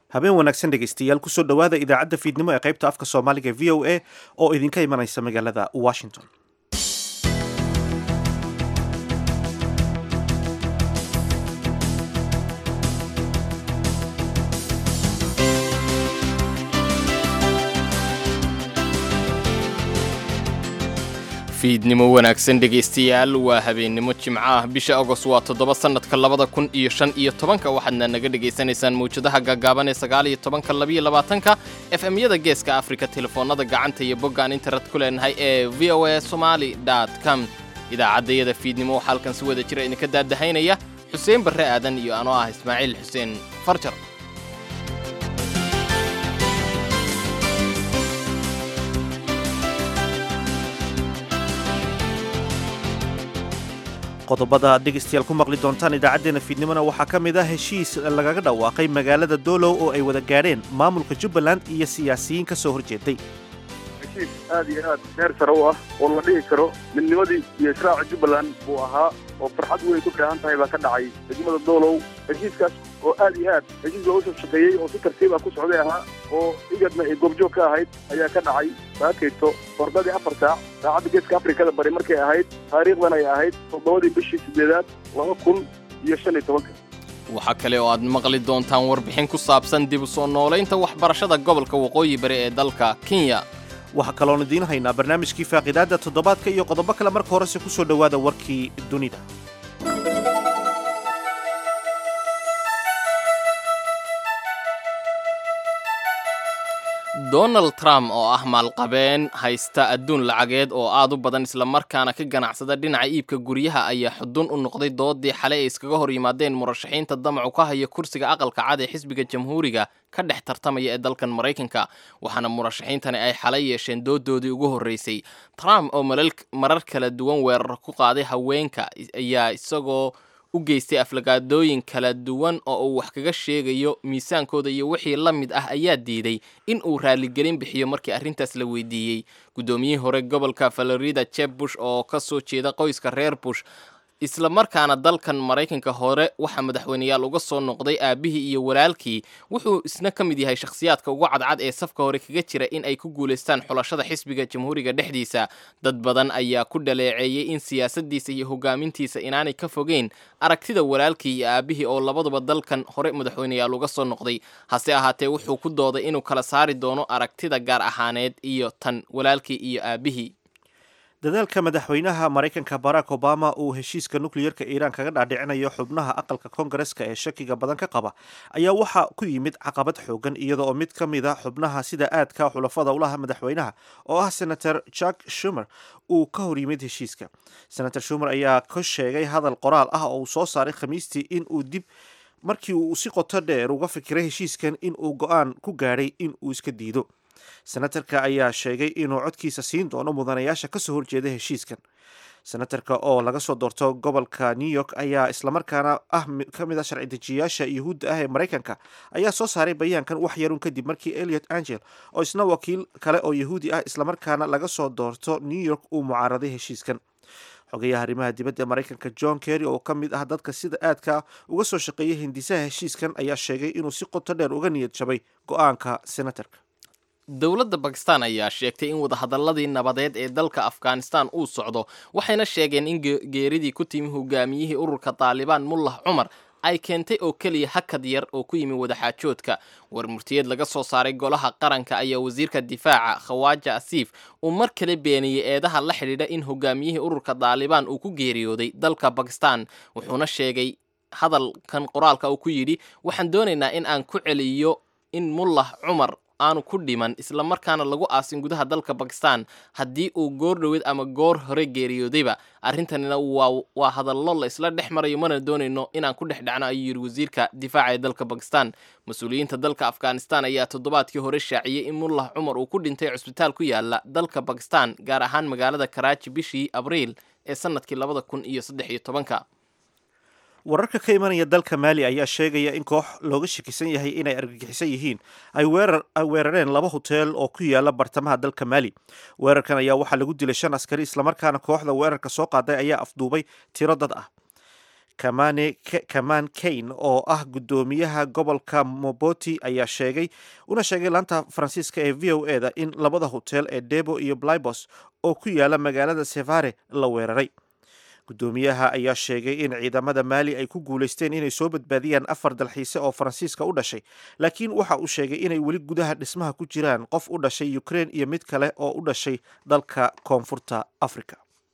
habeen wanaagsan dhegaystayaal kusoo dhowaada idaacadda fiidnimo ee qaybta afka soomaaliga v o a oo idinka imanaysa magaalada washington fiidnimo wanaagsan dhegaystayaal waa habeennimo jimco ah bisha agost waa toddoba sannadka labada kun iyo shan iyo tobanka waxaadna naga dhegaysanaysaan mawjadaha gaagaaban ee sagaal iyo tobanka labiyo labaatanka f m-yada geeska afrika telefoonnada gacanta iyo boggaan internet ku leenahay ee v o a somali com idaacaddayada fiidnimo waxaa halkan si wada jira idinka daadahaynaya xuseen barre aadan iyo anoo ah ismaaciil xuseen farjar qodobada aad dhegaystayaal ku maqli doontaan idaacaddeenna fiidnimona waxaa ka mid ah heshiis lagaga dhawaaqay magaalada doolow oo ay wada gaadheen maamulka jubbaland iyo siyaasiyiin ka soo horjeeday heshiis aad iyo aad heer sare u ah oo la dhihi karo midnimadii iyo israaca jubbaland buu ahaa oo farxad weyn ku dheehan tahay baa ka dhacay degmada doolow heshiiskaas oo aad iyo aad heshiis loogu soo shaqeeyey oo si tartiib ah ku socday ahaa oo igadna ay goobjoog ka ahayd ayaa ka dhacay saakayto fordadii afar saac saacadda geeska afrikada bari markay ahayd taariikhdan ay ahayd toddobadii bishii siddeedaad laba kun iyo shan iyo tobanka waxaa kale oo aad maqli doontaan warbixin ku saabsan dib u soo noolaynta waxbarashada gobolka waqooyi bari ee dalka kenya waxaa kaloon idiin haynaa barnaamijkii faaqidaadda toddobaadka iyo qodobo kale marka horese ku soo dhowaada warkii dunida donald trump oo ah maalqabeen haysta adduun lacageed oo aad u badan islamarkaana ka ganacsada dhinaca iibka guryaha ayaa xudun u noqday doodii xalay ay iskaga hor yimaadeen murashaxiinta damacu ka haya kursiga aqalka cad ee xisbiga jamhuuriga ka dhex tartamaya ee dalkan maraykanka waxaana murashaxiintani ay xalay yeesheen doodoodii ugu horreysay trump oo marar kala duwan weerar ku qaaday haweenka ayaa isagoo u geystay aflagaadooyin kala duwan oo uu wax kaga sheegayo miisaankooda iyo wixii la mid ah ayaa diiday in uu raaligelin bixiyo markii arrintaas la weydiiyey guddoomiyihii hore gobolka florida jeb bush oo ka soo jeeda qoyska reer bush isla markaana dalkan maraykanka hore waxaa madaxweyneyaal uga soo noqday aabihii iyo walaalkii wuxuu isna ka mid yahay shakhsiyaadka ugu cadcad ee safka hore kaga jira in ay ku guulaystaan xulashada xisbiga jamhuuriga dhexdiisa dad badan ayaa ku dhaleeceeyey in siyaasaddiisa iyo hogaamintiisa inaanay ka fogeyn aragtida walaalkii iyo aabihii oo labaduba dalkan hore madaxweyneyaal uga soo noqday hase ahaatee wuxuu ku dooday inuu kala saari doono aragtida gaar ahaaneed iyo tan walaalkii iyo aabihii dadaalka madaxweynaha maraykanka barack obama uu heshiiska nukliyerka iiraan kaga dhaadhicinayo xubnaha aqalka koongareska ee shakiga badan ka qaba ayaa waxaa ku yimid caqabad xoogan iyada oo mid ka mid a xubnaha sida aadka xulafada ulaha madaxweynaha oo ah senator jack shumer uu ka hor yimid heshiiska senator shumer ayaa ka sheegay hadal qoraal ah oo uu soo saaray khamiistii in uu dib markii uu si qoto dheer uga fikiray heshiiskan in uu go-aan ku gaadhay in uu iska diido senatarka ayaa sheegay inuu codkiisa siin doono mudanayaasha kasoo horjeeda heshiiskan senatarka oo laga soo doorto gobolka new york ayaa islamarkaana ah ka mid a sharci dejiyayaasha yuhuudda ah ee maraykanka ayaa soo saaray bayaankan wax yarun kadib markii eliot angel oo isna wakiil kale oo yahuudi ah islamarkaana laga soo doorto new york uu mucaaraday heshiiskan xogayaha arrimaha dibadda ee maraykanka john kerry oo ka mid ah dadka sida aadka uga soo shaqeeyay hindisaha heshiiskan ayaa sheegay inuu si qoto dheer uga niyad jabay go-aanka senatarka dowladda bakistan ayaa sheegtay in wadahadaladii nabadeed ee dalka afghanistan uu socdo waxayna sheegeen in geeridii ku timi hogaamiyihii ururka taalibaan mullah cumar ay keentay oo keliya hakad yar oo ku yimi wadaxaajoodka war murtiyeed laga soo saaray golaha qaranka ayaa wasiirka difaaca khawaaja asiif uu mar kale beeniyey eedaha la xidhiidha in hogaamiyihii ururka taalibaan uu ku geeriyooday dalka bakistan wuxuuna sheegay hadalkan qoraalka uu ku yidhi waxaan doonaynaa in aan ku celiyo in mullah cumar aanu ku dhiman islamarkaana lagu aasin gudaha dalka bakistan haddii uu goor dhoweed ama goor hore geeriyoodayba arrintanina waa hadallo la isla dhex marayo mana doonayno inaan ku dhex dhacno ayuu yidhi wasiirka difaaca ee dalka bakistan mas-uuliyiinta dalka afghanistan ayaa toddobaadkii hore shaaciyey in mullah cumar uu ku dhintay cusbitaal ku yaala dalka bakistan gaar ahaan magaalada karaaji bishii abriil ee sanadkii labada kun iyo saddex iyo tobanka wararka ka imanaya dalka maali ayaa sheegaya in koox looga shakisan yahay inay argagixisan yihiin ay weerareen laba hoteel oo ku yaala bartamaha dalka maali weerarkan ayaa waxaa lagu dilay shan askari islamarkaana kooxda weerarka soo qaaday ayaa afduubay tiro dad ah kamaan kain oo ah guddoomiyaha gobolka moboti ayaa sheegay una sheegay laanta faransiiska ee v o e da in labada hotel ee debo iyo blybos oo ku yaala magaalada sevare la weeraray guddoomiyaha ayaa sheegay in ciidamada maali ay ku guulaysteen inay soo badbaadiyaan afar dalxiise oo faransiiska u dhashay laakiin waxa uu sheegay inay weli gudaha dhismaha ku jiraan qof u dhashay ukraine iyo mid kale oo u dhashay dalka koonfurta africa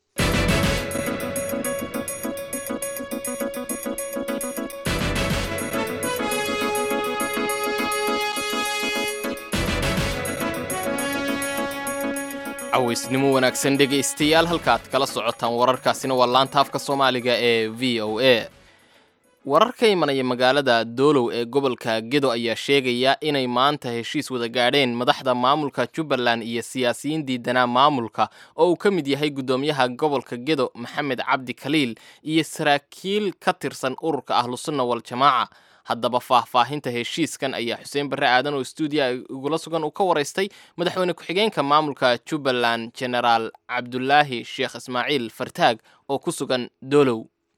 cawaysnimo wanaagsan dhegaystayaal halkaaad kala socotaan wararkaasina waa laanta afka soomaaliga ee v o a warar ka imanaya magaalada doolow ee gobolka gedo ayaa sheegaya inay maanta heshiis wada gaadheen madaxda maamulka jubbaland iyo siyaasiyiin diidanaa maamulka oo uu ka mid yahay guddoomiyaha gobolka gedo maxamed cabdi khaliil iyo saraakiil ka tirsan ururka ahlusunna waljamaaca haddaba faahfaahinta heshiiskan ayaa xuseen barre aadan oo stuudiya igula sugan uu ka waraystay madaxweyne ku-xigeenka maamulka jubbaland genaraal cabdulaahi sheekh ismaaciil fartaag oo ku sugan doolow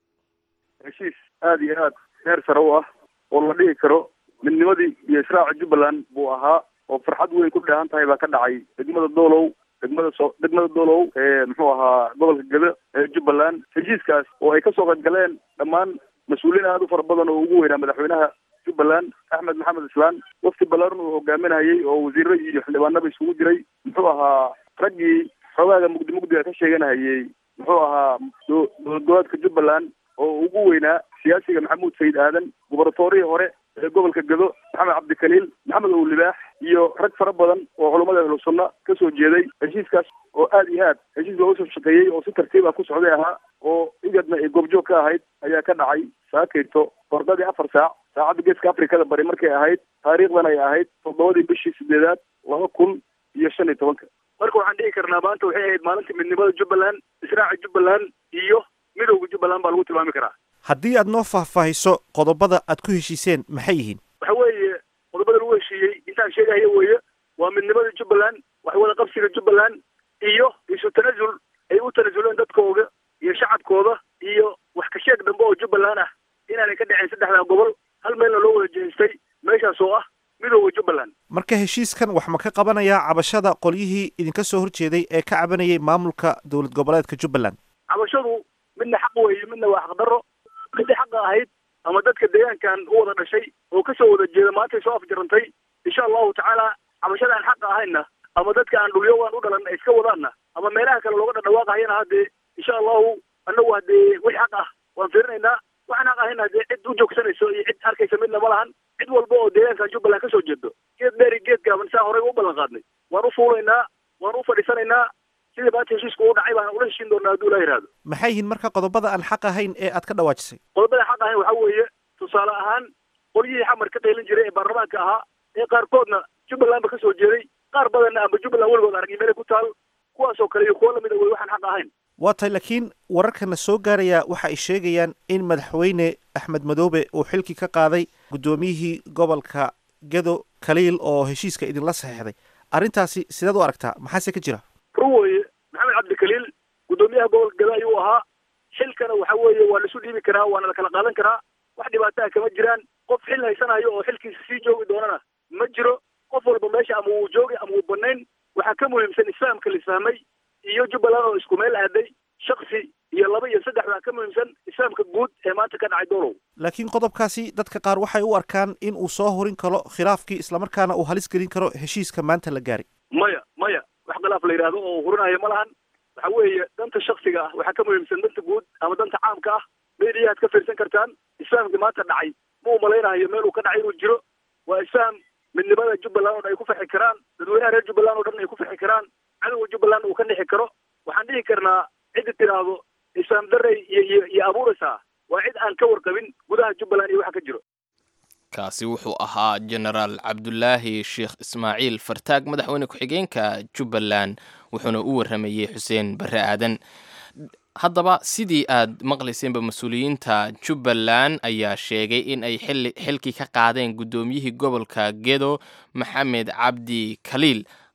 heshiis aada iyo aad heer sare u ah oo la dhihi karo midnimadii iyo israaca jubbaland buu ahaa oo farxad weyn ku dheehan tahay baa ka dhacay degmada doolow degmada so degmada doolow ee muxuu ahaa gobolka gado ee jubbaland heshiiskaas oo ay kasoo qayb galeen dhammaan mas-uuliyiin aada u fara badan oo ugu weynaa madaxweynaha jubbaland axmed maxamed islaan wafti ballaaran uu hogaaminayay oo wasiiro iyo xildhibaanaba isugu jiray muxuu ahaa raggii xoogaaga mugdi mugdiga ka sheeganahayey muxuu ahaa dowlad goboleedka jubbaland oo ugu weynaa siyaasiga maxamuud sayid aadan gubernatorihii hore ee gobolka gado maxamed cabdikaliil maxamed ow libaax iyo rag fara badan oo culummada ahlu sunna kasoo jeeday heshiiskaas oo aada iyo aad heshiis looga soo shaqeeyey oo si tartiib ah ku socday ahaa oo igadna ay goobjoog ka ahayd ayaa ka dhacay saakayto bordadii afar saac saacadda geeska afrikada bari markay ahayd taariikhdan ay ahayd toddobadii bishii sideedaad laba kun iyo shan iyo tobanka marka waxaan dhihi karnaa maanta waxay ahayd maalintii midnimada jubbaland israaca jubbaland iyo midowda jubbaland baa lagu tilmaami karaa haddii aad noo faahfaahiso qodobada aad ku heshiiseen maxay yihiin waxa weeye qodobada lagu heshiiyey intaan sheegahayo weeye waa midnimada jubbaland wax wada qabsiga jubbaland iyo isu tanasul ay u tanasuleen dadkooda iyo shacabkooda iyo wax ka sheeg dambe oo jubbaland ah inaanay ka dhaceen saddexdaa gobol hal meelna loo wada jeestay meeshaas oo ah midowda jubbaland marka heshiiskan wax ma ka qabanayaa cabashada qolyihii idinka soo horjeeday ee ka cabanayay maamulka dowlad goboleedka jubbaland cabashadu midna xaq weeye midna waa xaqdarro midii xaqa ahayd ama dadka deegaankan u wada dhashay oo kasoo wada jeeda maantay soo afjarantay insha allahu tacaala cabashada aan xaqa ahayna ama dadka aan dhulyogaan u dhalan iska wadaanna ama meelaha kale looga dhadhawaaqahayana haddee insha allahu annagu haddee wix xaq ah waan fiirinaynaa waxaan xaq ahayna haddee cid u joogsanayso iyo cid arkaysa midna ma lahan cid walba oo deegaankan jubbaland kasoo jeedo geed dheeri geed gaaban saa horey u ballan qaadnay waan u fuulaynaa waan u fadhiisanaynaa sidii maanta heshiisku u dhacay baan ula heshiin doonaa hadduu ilaa yihahdo maxay yihiin marka qodobada aan xaq ahayn ee aad ka dhawaajisay qodobada xaq ahayn waxaa weeye tusaale ahaan qolyihii xamar ka qaylin jiray ee baarlamaanka ahaa ee qaarkoodna jubbaland ba kasoo jeeday qaar badanna amba jubbaland weligood aragay meelay ku taal kuwaasoo kale iyo kuwo lamida wey waxaan xaq ahayn waa tahay laakiin wararkana soo gaaraya waxa ay sheegayaan in madaxweyne axmed madoobe uu xilkii ka qaaday guddoomiyihii gobolka gado khaliil oo heshiiska idinla saxeexday arrintaasi sideed u aragtaa maxaase ka jira run weeye maxamed cabdikaliil guddoomiyaha gobolka gado ayuu ahaa xilkana waxa weeye waa laisu dhiibi karaa waana la kala qaadan karaa wax dhibaataha kama jiraan qof xil haysanayo oo xilkiisa sii joogi doonana ma jiro qof walba meesha ama wuu joogay ama wuu banayn waxaa ka muhiimsan isfahamka la isfahmay iyo jubbaland oo isku meel aaday shaksi iyo laba iyo saddex baa ka muhiimsan isfahamka guud ee maanta ka dhacay dolow laakiin qodobkaasi dadka qaar waxay u arkaan in uu soo horin karo khilaafkii islamarkaana uu halis gelin karo heshiiska maanta la gaaray maya maya wax khilaaf la yidhaahdo oo hurinayo ma lahan waxa weeye danta shaksiga ah waxaa ka muhiimsan danta guud ama danta caamka ah mediyahaad ka fiirsan kartaan isfahamkii maanta dhacay ma u malaynayo meel uu ka dhacay inuu jiro waa isfaham midnimada jubbaland oo dhan ay ku farxi karaan dadweynaha reer jubbaland oo dhan ay ku farxi karaan cadowga jubbaland uu ka dhixi karo waxaan dhihi karnaa cidda tidhaahdo isfaam darey iyo iyo iyo abuuraysaa waa cid aan ka warqabin gudaha jubbaland iyo waxa ka jiro kaasi wuxuu ahaa genaraal cabdulaahi sheekh ismaaciil fartaag madaxweyne ku-xigeenka jubbaland wuxuuna u warramayey xuseen barre aadan haddaba sidii aad maqlayseenba mas-uuliyiinta jubbaland ayaa sheegay in ay xili xilkii ka qaadeen guddoomiyihii gobolka gedo maxamed cabdi khaliil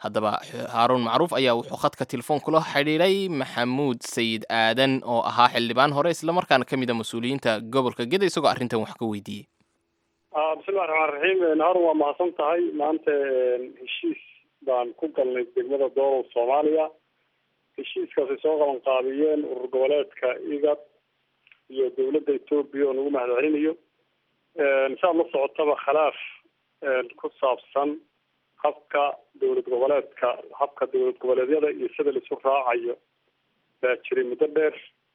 haddaba haaruun macruuf ayaa wuxuu khadka telefoon kula xidhiidhay maxamuud sayid aadan oo ahaa xildhibaan hore islamarkaana ka mid a mas-uuliyiinta gobolka geda isagoo arrintan wax ka weydiiyey bismillahi raxmaan raxiim harun waa mahadsan tahay maanta heshiis baan ku galnay degmada doolow soomaaliya heshiiskaasay soo qaban qaabiyeen urur goboleedka igad iyo dowladda etoobiya oo nagu mahadcelinayo saad la socotaba khilaaf ku saabsan habka dowlad goboleedka habka dowlad goboleedyada iyo sida laisu raacayo baa jiray muddo dheer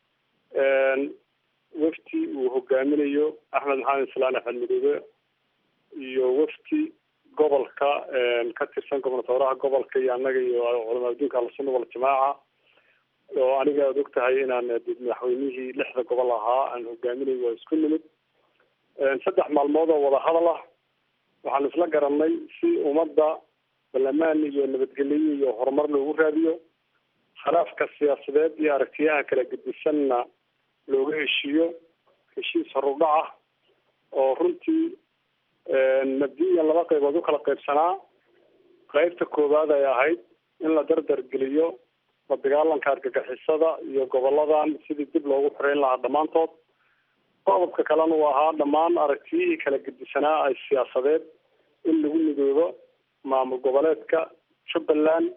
wafti uu hogaaminayo axmed maxamed islaan axmed midoobe iyo wafti gobolka ka tirsan gobnatooraha gobolka iyo annaga iyo culamaa adduunka alsunna waljamaaca oo aniga ad og tahay inaan madaxweynihii lixda gobol ahaa aan hogaaminayo waa isku nimid saddex maalmood oo wadahadal ah waxaan isla garanay si ummadda ballamaan iyo nabadgelyo iyo horumar loogu raadiyo khilaafka siyaasadeed iyo aragtiyaha kala gedisanna looga heshiiyo heshiis horudhac ah oo runtii mabdiyan laba qaybood u kala qaybsanaa qaybta koowaad ay ahayd in la dardar geliyo la dagaalanka argagixisada iyo goboladan sidii dib loogu xoreyn lahaa dhammaantood qodobka kalena uu ahaa dhammaan aragtiyihii kala gedisanaa ay siyaasadeed in lagu midoobo maamul goboleedka jubbaland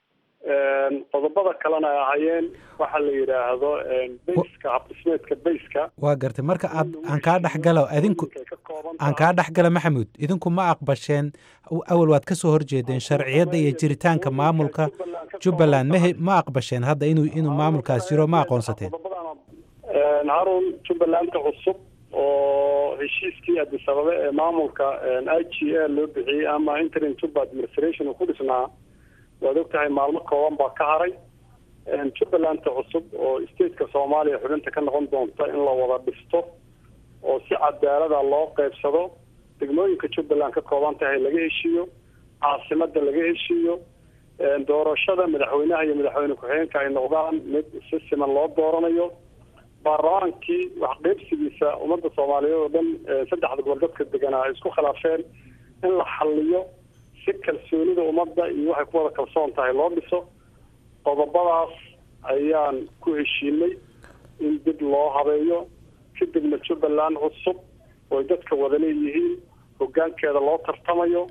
qodobada kalena ay ahaayeen waxa la yidhaahdo bayska habdhismeedka bayska waa gartay marka aad aan kaa dhexgalo idinku aan kaa dhexgalo maxamuud idinku ma aqbasheen awal waad ka soo horjeedeen sharciyadda iyo jiritaanka maamulka jubbaland mahe ma aqbasheen hadda inuu inuu maamulkaas jiro ma aqoonsateen harun jubbalanda cusub oo heshiiskii addis ababa ee maamulka i g a loo bixiyey ama interim juba administration uu ku dhisnaa waad og tahay maalmo kooban baa ka haray jubbalanta cusub oo stateka soomaaliya xubinta ka noqon doonta in la wada dhisto oo si cadaalada loo qeybsado degmooyinka jubbaland ka kooban tahay laga heshiiyo caasimada laga heshiiyo doorashada madaxweynaha iyo madaxweyne ku-xigeenka ay noqdaan mid si siman loo dooranayo baarlamaankii wax qeybsigiisa ummadda soomaaliyeed oo dhan saddexda gobol dadka deganaa ay isku khilaafeen in la xaliyo si kalsoonida ummadda iyo waxay ku wada kalsoon tahay loo dhiso qodobadaas ayaan ku heshiinay in dib loo habeeyo kadibna jubbaland cusub ooy dadka wada leeyihiin hoggaankeeda loo tartamayo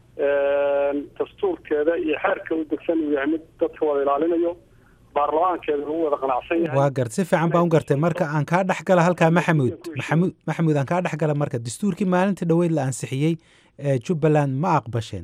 dastuurkeeda iyo xeerka u degsan uu yahay mid dadka wada ilaalinayo baarlamaankeeda lagu wada qanacsan yahay waa gart si fiican baan u gartay marka aan kaa dhex gala halkaa maxamuud maxamuud maxamuud aan kaa dhex gala marka dastuurkii maalintii dhaweyd la ansixiyey ee jubbaland ma aqbasheen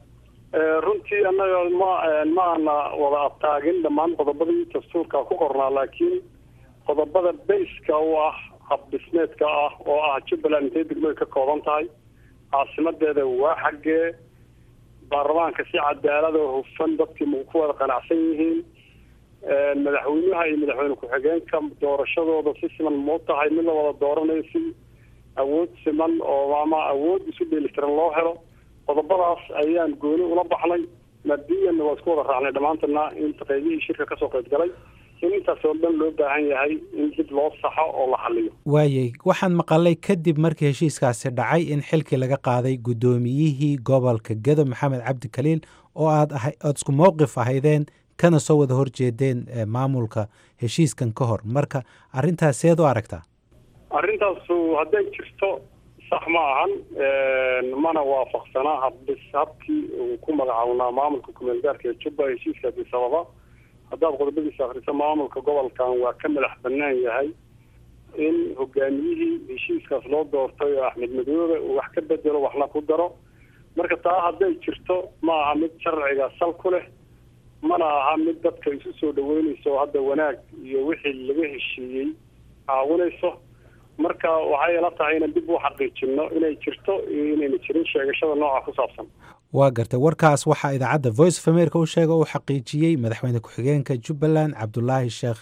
runtii annaga ma ma ana wada abtaagin dhammaan qodobadii dastuurka ku qornaa laakiin qodobada bayska u ah habdhismeedka ah oo ah jubbaland intay degmada ka kooban tahay caasimadeeda waa xaggee baarlamaanka si cadaalada oo hufan dadkii ma ku wada qanacsan yihiin madaxweynaha iyo madaxweyne ku-xigeenka doorashadooda si siman mau tahay mid la wada dooranayo si awood siman oo ama awood isu dheelitiran loo helo qodobadaas ayaan gooni ula baxnay madiyanna waa isku wada raacnay dhammaantana inta qaybihii shirka kasoo qayb galay in intaas oo dhan loo baahan yahay in dib loo saxo oo la xaliyo waayay waxaan maqalay kadib markii heshiiskaasi dhacay in xilkii laga qaaday guddoomiyihii gobolka gedo maxamed cabdi kaliil oo aad aha oad isku mowqif ahaydeen kana soo wada horjeedeen maamulka heshiiskan ka hor marka arrintaas seed u aragtaa arrintaasu hadday jirto sax ma ahan mana waafaqsana habdhis habkii uu ku magacawnaa maamulka kumeel gaarka ee jubba heshiiska addis ababa haddaad qodobadiisa akriso maamulka gobolkan waa ka madax banaan yahay in hogaamiyihii heshiiskaas loo doortay oo axmed madoobe uu wax ka bedelo waxna ku daro marka taa hadday jirto ma aha mid sharciga sal ku leh mana aha mid dadka isu soo dhaweynayso oo hadda wanaag iyo wixii laga heshiiyey caawinayso marka waxay ila tahay inaan dib u xaqiijino inay jirto iyo inayna jirin sheegashada nooca ku saabsan waa gartay warkaas waxaa idaacadda voice of america u sheega uu xaqiijiyey madaxweyne ku-xigeenka jubbaland cabdulaahi sheekh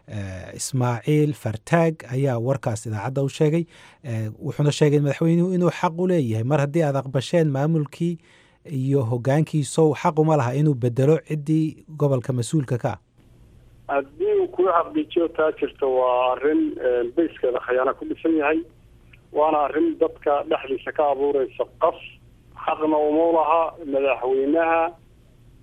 ismaaciil fartaag ayaa warkaas idaacadda u sheegay wuxuuna sheegay madaxweynuhu inuu xaq u leeyahay mar haddii aad aqbasheen maamulkii iyo hogaankiisow xaq uma laha inuu bedelo ciddii gobolka mas-uulka ka ah haddii uu kula xaqiijiyo taa jirto waa arrin bayskeeda khayaana ku dhisan yahay waana arrin dadka dhexdiisa ka abuureysa qas xaqna uma laha madaxweynaha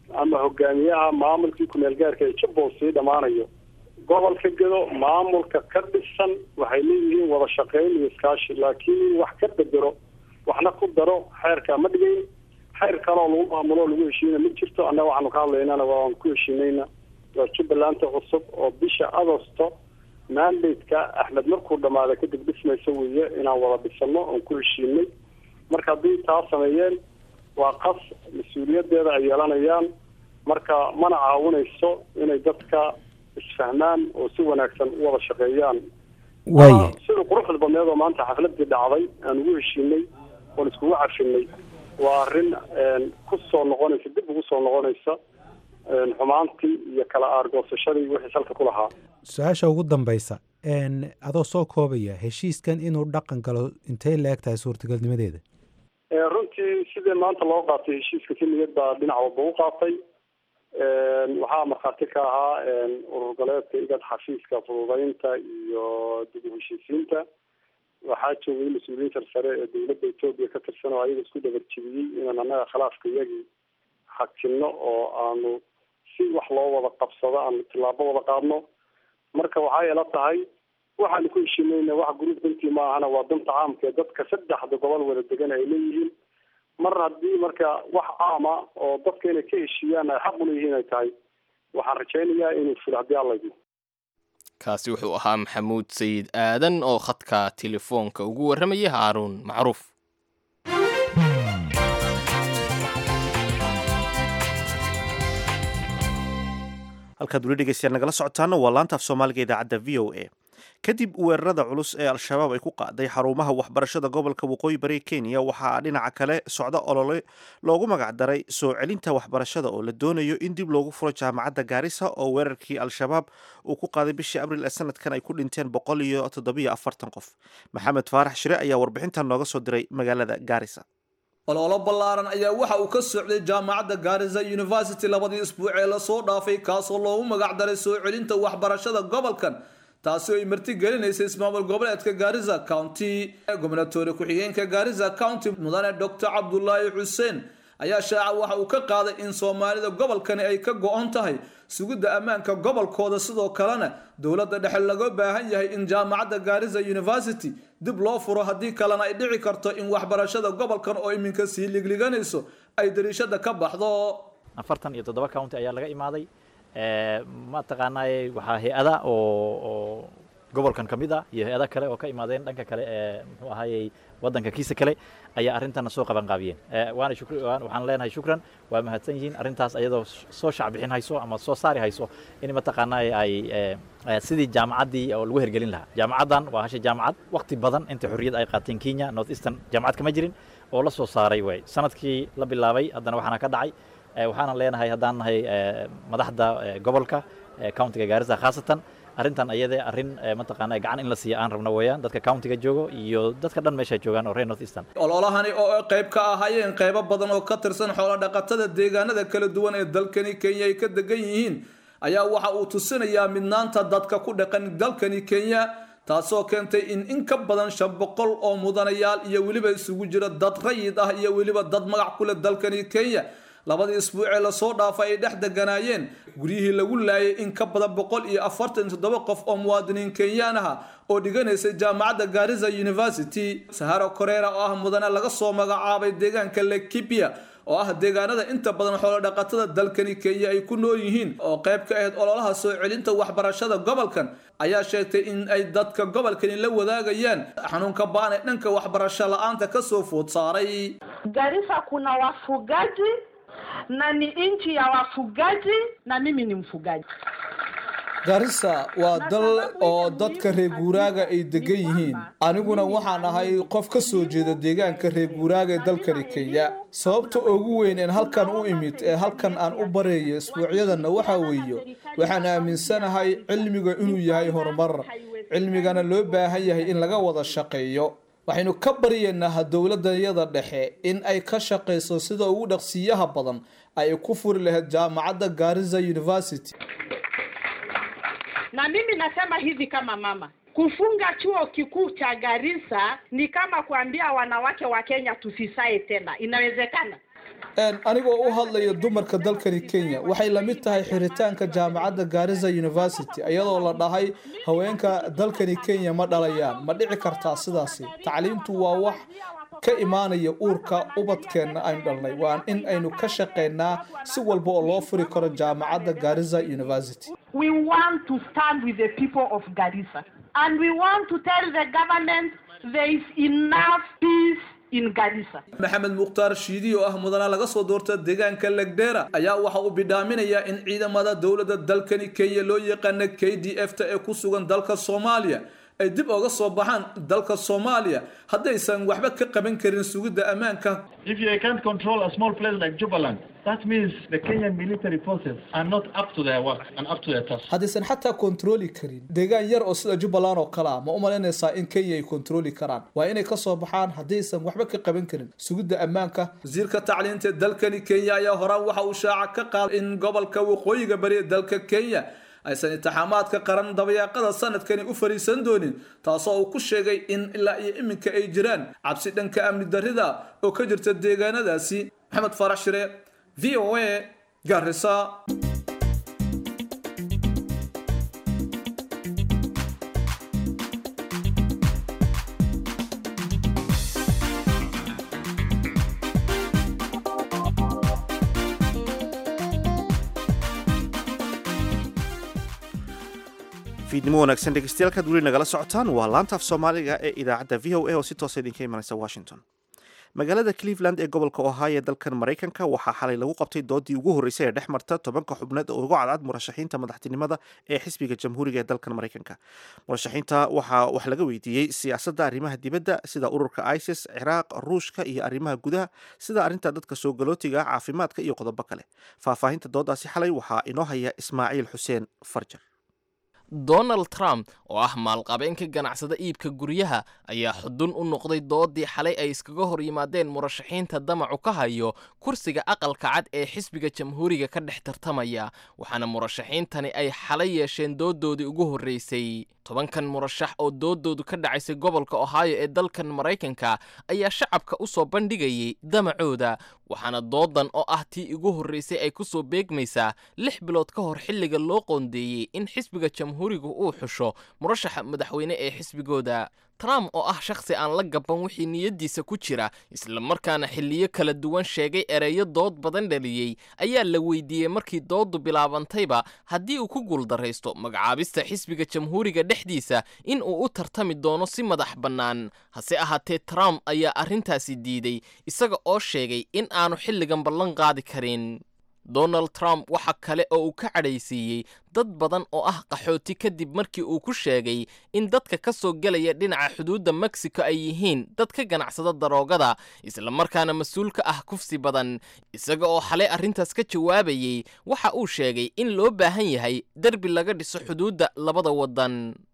ama hogaamiyaha maamulkii kumeel gaarka ee jubbaland sii dhammaanayo gobolka gedo maamulka ka dhisan waxay leeyihiin wada shaqeyn iyo iskaashi laakiin wax ka bedero waxna ku daro xeerka ma dhigayn xeer kaloo lagu maamulo o lagu heshiina ma jirto annaga waxaanu ka hadlaynana waan ku heshiinayna waa jubbalanta cusub oo bisha agosto mandate-ka axmed markuu dhamaada kadib dhismaysa weeye inaan wada dhisano oon ku heshiinay marka haddii taa sameeyeen waa qas mas-uuliyadeeda ay yeelanayaan marka mana caawinayso inay dadka isfahmaan oo si wanaagsan u wada shaqeeyaan waaye sida quruxda badneed oo maanta xafladii dhacday aan ugu heshiinay oon iskugu cafinay waa arrin ku soo noqonaysa dib ugu soo noqonaysa xumaantii iyo kala aargoosashadii wixii salka ku lahaa su-aasha ugu dambaysa adoo soo koobaya heshiiskan inuu dhaqan galo intay la eg tahay suurtagalnimadeeda runtii sidee maanta loo qaatay heshiiska si niyad baa dhinac walba u qaatay waxaa markhaati ka ahaa urur goleedka igad xafiiska fududeynta iyo dib u heshiisiinta waxaa joogay mas-uuliyiinta sare ee dowladda etoobiya ka tirsan oo ayaga isku dabarjibiyey inaan annaga khilaafka iyagii xakino oo aanu si wax loo wada qabsado aanu tillaabo wada qaadno marka waxay ila tahay waxaanu ku heshiinayna wax guruub dantii ma ahana waa danta caamka ee dadka saddexda gobol wada degan ay leeyihiin mar haddii marka wax caama oo dadka inay ka heshiiyaan ay xaq uleeyihiin ay tahay waxaan rajaynayaa inuu fulo haddii alla idmo kaasi wuxuu ahaa maxamuud sayid aadan oo khadka telefoonka ugu warramayay haaruun macruuf halkaad weli dhegeystayaal nagala socotaana waa laanta af soomaaliga idaacadda v o a kadib weerarada culus ee al-shabaab ay ku qaaday xarumaha waxbarashada gobolka waqooyi bari kenya waxaa dhinaca kale socda olole loogu magacdaray soo celinta waxbarashada oo la doonayo in dib loogu furo jaamacadda gaarisa oo weerarkii al-shabaab uu ku qaaday bishii abril ee sanadkan ay ku dhinteen boqol iyo toddobiyo afartan qof maxamed faarax shire ayaa warbixintan nooga soo diray magaalada gaarisa ololo ballaaran ayaa waxa uu ka socday jaamacadda gaarisa university labadii isbuuc ee lasoo dhaafay kaasoo loogu magacdaray soo celinta waxbarashada gobolkan taasi oo ay marti gelinaysay ismaamul goboleedka gaarisa county gobnatoore ku-xigeenka gaarisa county mudane doctor cabdulaahi xuseen ayaa shaaca waxa uu ka qaaday in soomaalida gobolkani ay ka go-on tahay sugidda ammaanka gobolkooda sidoo kalena dowladda dhexe laga baahan yahay in jaamacadda gaarisa university dib loo furo haddii kalena ay dhici karto in waxbarashada gobolkan oo iminka sii ligliganayso ay dariishada ka baxdo afartan iyo toddoba county ayaa laga imaaday ma taqaanaaye waxaa hay-ada oo gobolkan ka mid ah iyo hay-ada kale oo ka imaadeen dhanka kale ee muxuu ahaayey waddanka kiisa kale ayaa arrintana soo qaban qaabiyeen waana shukri waxaan leenahay shukran waa mahadsan yihiin arrintaas ayadoo soo shacbixin hayso ama soo saari hayso in mataqaanaaye ay sidii jaamacaddii oo lagu hergelin lahaa jaamacaddan waa hasha jaamacad waqti badan inta xorriyad ay qaateen kenya north eastern jaamacad kama jirin oo la soo saaray waay sanadkii la bilaabay haddana waxaana ka dhacay waxaanan leenahay haddaan nahay madaxda gobolka countiga gaarisa khaasatan arrintan ayadee arrin mataqaana gacan in la siiya aan rabno weeyaan dadka countiga joogo iyo dadka dhan meesha joogaan oo reer north eastern ololahani oo ay qayb ka ahaayeen qaybo badan oo ka tirsan xoolo dhaqatada deegaanada kala duwan ee dalkani kenya ay ka degan yihiin ayaa waxa uu tusinayaa midnaanta dadka ku dhaqan dalkani kenya taasoo keentay in in ka badan shan boqol oo mudanayaal iyo weliba isugu jira dad rayid ah iyo weliba dad magac ku leh dalkani kenya labadii isbuucee lasoo dhaafay ay dhex deganaayeen guryihii lagu laayay in ka badan boqol iyo afartan toddoba qof oo muwaadiniin kenyaan aha oo dhiganaysay jaamacadda gaarisa university saharo koreera oo ah mudane laga soo magacaabay deegaanka lekibia oo ah deegaanada inta badan xoolo dhaqatada dalkani kenya ay ku nool yihiin oo qayb ka ahayd ololaha soo celinta waxbarashada gobolkan ayaa sheegtay in ay dadka gobolkani la wadaagayaan xanuunka baan ee dhanka waxbarasho la-aanta kasoo food saaray Garissa kuna wafugaji na ni nchi ya wafugaji na mimi ni mfugaji. garissa waa dal oo dadka reer guuraaga ay degan yihiin aniguna waxaan ahay qof ka soo jeeda deegaanka reer guuraaga ee dalkani kenya sababta ugu weyn een halkan u imid ee halkan aan u bareeyo isbuucyadanna waxaa weeye waxaan aaminsanahay cilmiga inuu yahay horumar cilmigana loo baahan yahay in laga wada shaqeeyo waxaynu ka baryaynaa dowladayada dhexe in ay ka shaqayso sida ugu dhaqsiyaha badan ay ku furi lahayd jaamacadda gaarisa university Na mimi nasema hivi kama mama, kufunga chuo kikuu cha Garissa ni kama kuambia wanawake wa Kenya tusisae tena. Inawezekana? anigoo u hadlaya dumarka dalkani kenya waxay la mid tahay xiritaanka jaamacadda gaariza university iyadoo la dhahay haweenka dalkani kenya ma dhalayaan ma dhici kartaa sidaasi tacliintu waa wax ka imaanaya uurka ubadkeenna aynu dhalnay waa in aynu ka shaqaynaa si walba oo loo furi karo jaamacadda gaariza university We want to stand with the people of Garissa and we want to tell the government there is enough peace in Garissa. maxamed mukhtaar shiidi oo ah mudana laga soo doorta deegaanka legdheera ayaa waxa uu bidhaaminayaa in ciidamada dowladda dalkani kenya loo yaqaana k d f ta ee ku sugan dalka soomaaliya ay dib oga soo baxaan dalka soomaaliya haddaysan waxba ka qaban karin sugidda ammaanka If you can't control a small place like Jubaland, that means the Kenyan military forces are not up to their work and up to their task. haddaysan xataa kontrooli karin deegaan yar oo sida jubbaland oo kale ah ma u malaynaysaa in kenya ay kontrooli karaan waa inay ka soo baxaan haddaysan waxba ka qaban karin sugidda ammaanka wasiirka tacliinta ee dalkani kenya ayaa horaan waxa uu shaaca ka qaaday in gobolka waqooyiga bari ee dalka kenya aysan intixaamaadka qaran dabayaaqada sanadkani u fariisan doonin taasoo uu ku sheegay in ilaa iyo iminka ay jiraan cabsi dhanka amni darrida oo ka jirta deegaanadaasi maxamed farax shire v o a garisa fiidnimo wanaagsan dhegeystayaal weli nagala socotaan waa laanta af soomaaliga ee idaacadda v o a oo si toosa idinka imanaysa washington magaalada cleveland ee gobolka ohio ee dalkan maraykanka waxaa xalay lagu qabtay doodii ugu horreysay ee dhex marta tobanka xubneed oo ugu cadcad murashaxiinta madaxtinimada ee xisbiga jamhuuriga ee dalkan maraykanka murashaxiinta waxaa wax laga weydiiyey siyaasadda arrimaha dibadda sida ururka isis ciraaq ruushka iyo arrimaha gudaha sida arrinta dadka soo galootiga caafimaadka iyo qodobo kale faahfaahinta doodaasi xalay waxaa inoo haya ismaaciil xuseen farjar donald trump oo ah maalqabeenka ganacsada iibka guryaha ayaa xudun u noqday doodii xalay ay iskaga hor yimaadeen murashaxiinta damacu ka hayo kursiga aqalka cad ee xisbiga jamhuuriga ka dhex tartamaya waxaana murashaxiintani ay xalay yeesheen doodoodii ugu horreysay tobankan murashax oo doodoodu ka dhacaysay gobolka ohio ee dalkan maraykanka ayaa shacabka u soo bandhigayay damacooda waxaana doodan oo ah tii ugu horreysay ay ku soo beegmaysaa lix bilood ka hor xilliga loo qoondeeyey in xisbiga jamhuuriga uu xusho murashaxa madaxweyne ee xisbigooda trump oo ah shakhsi aan la gaban wixii niyaddiisa ku jira islamarkaana xilliyo kala duwan sheegay ereyo dood badan dhaliyey ayaa la weydiiyey markii dooddu bilaabantayba haddii uu ku guuldarraysto magacaabista xisbiga jamhuuriga dhexdiisa in uu u tartami doono si madax bannaan hase ahaatee trump ayaa arrintaasi diiday isaga oo sheegay in aanu xilligan ballan qaadi karin donald trump waxa kale oo uu ka cadhaysiiyey dad badan oo ah qaxooti kadib markii uu ku sheegay in dadka ka soo gelaya dhinaca xuduudda mexico ay yihiin dad ka ganacsada daroogada islamarkaana mas-uul ka ah kufsi badan isaga oo xalay arrintaas ka jawaabayey waxa uu sheegay in loo baahan yahay derbi laga dhiso xuduudda labada waddan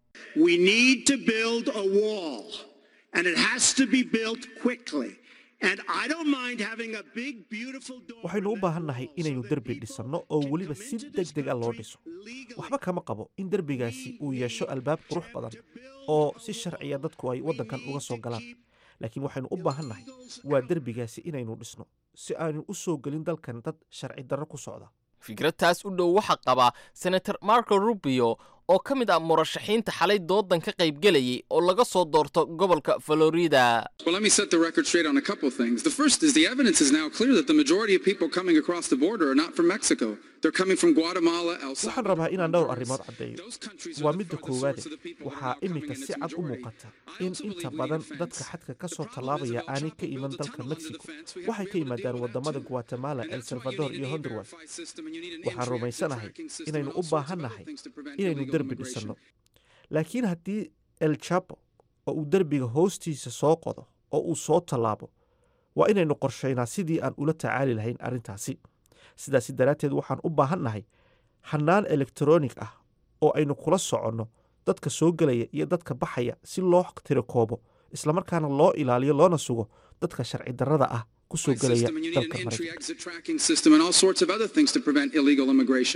We need to build a wall, and it has to be built quickly. And I don't mind having a big, beautiful door. waxaynu u baahan nahay inaynu derbi dhisanno oo weliba si deg deg a loo dhiso waxba kama qabo in derbigaasi uu yeesho albaab qurux badan oo si sharciya dadku ay waddankan uga soo galaan laakiin waxaynu u baahan nahay waa derbigaasi inaynu dhisno si aanu u soo gelin dalkan dad sharci darro ku socda fikradtaas u dhow waxaa qaba senator marco rubio oo ka mid ah murashaxiinta xalay doodan ka qaybgelayay oo laga soo doorto gobolka florida Well, let me set the record straight on a couple of things. The first is the evidence is now clear that the majority of people coming across the border are not from Mexico. They're coming from Guatemala, El waxaan Salvador. rabaa inaan dhowr arrimood caddeeyo Those countries are waa the midda farthest koowaade source of the people who waxaa are coming, iminka and si it's cad u majority. muuqata I in also inta believe we badan need a dadka fence. xadka ka The soo problem is tallaabaya if El aanay Chapo ka iman builds a dalka tunnel under the mexico fence, we have to waxay be ka able to yimaadaan deal with that wadamada too. guatemala And el that's why you salvador need iyo an honduras E-Verify system, and you need an waxaan entry-exit rumaysanahay tracking system, inaynu and u all sorts of other baahannahay things to prevent inaynu illegal derbi immigration. dhisanno laakiin haddii el chapo oo uu derbiga hoostiisa soo qodo oo uu soo tallaabo waa inaynu qorshaynaa sidii aan ula tacaali lahayn arrintaasi sidaasi daraadteed waxaan u baahannahay hannaan elektaroonig ah oo aynu kula soconno dadka soo gelaya iyo dadka baxaya si loo tirakoobo islamarkaana loo ilaaliyo loona sugo dadka sharci darrada ah ku soo gelaya system, and you need dalka an maraykanka entry-exit tracking system, and all sorts of other things to prevent illegal immigration.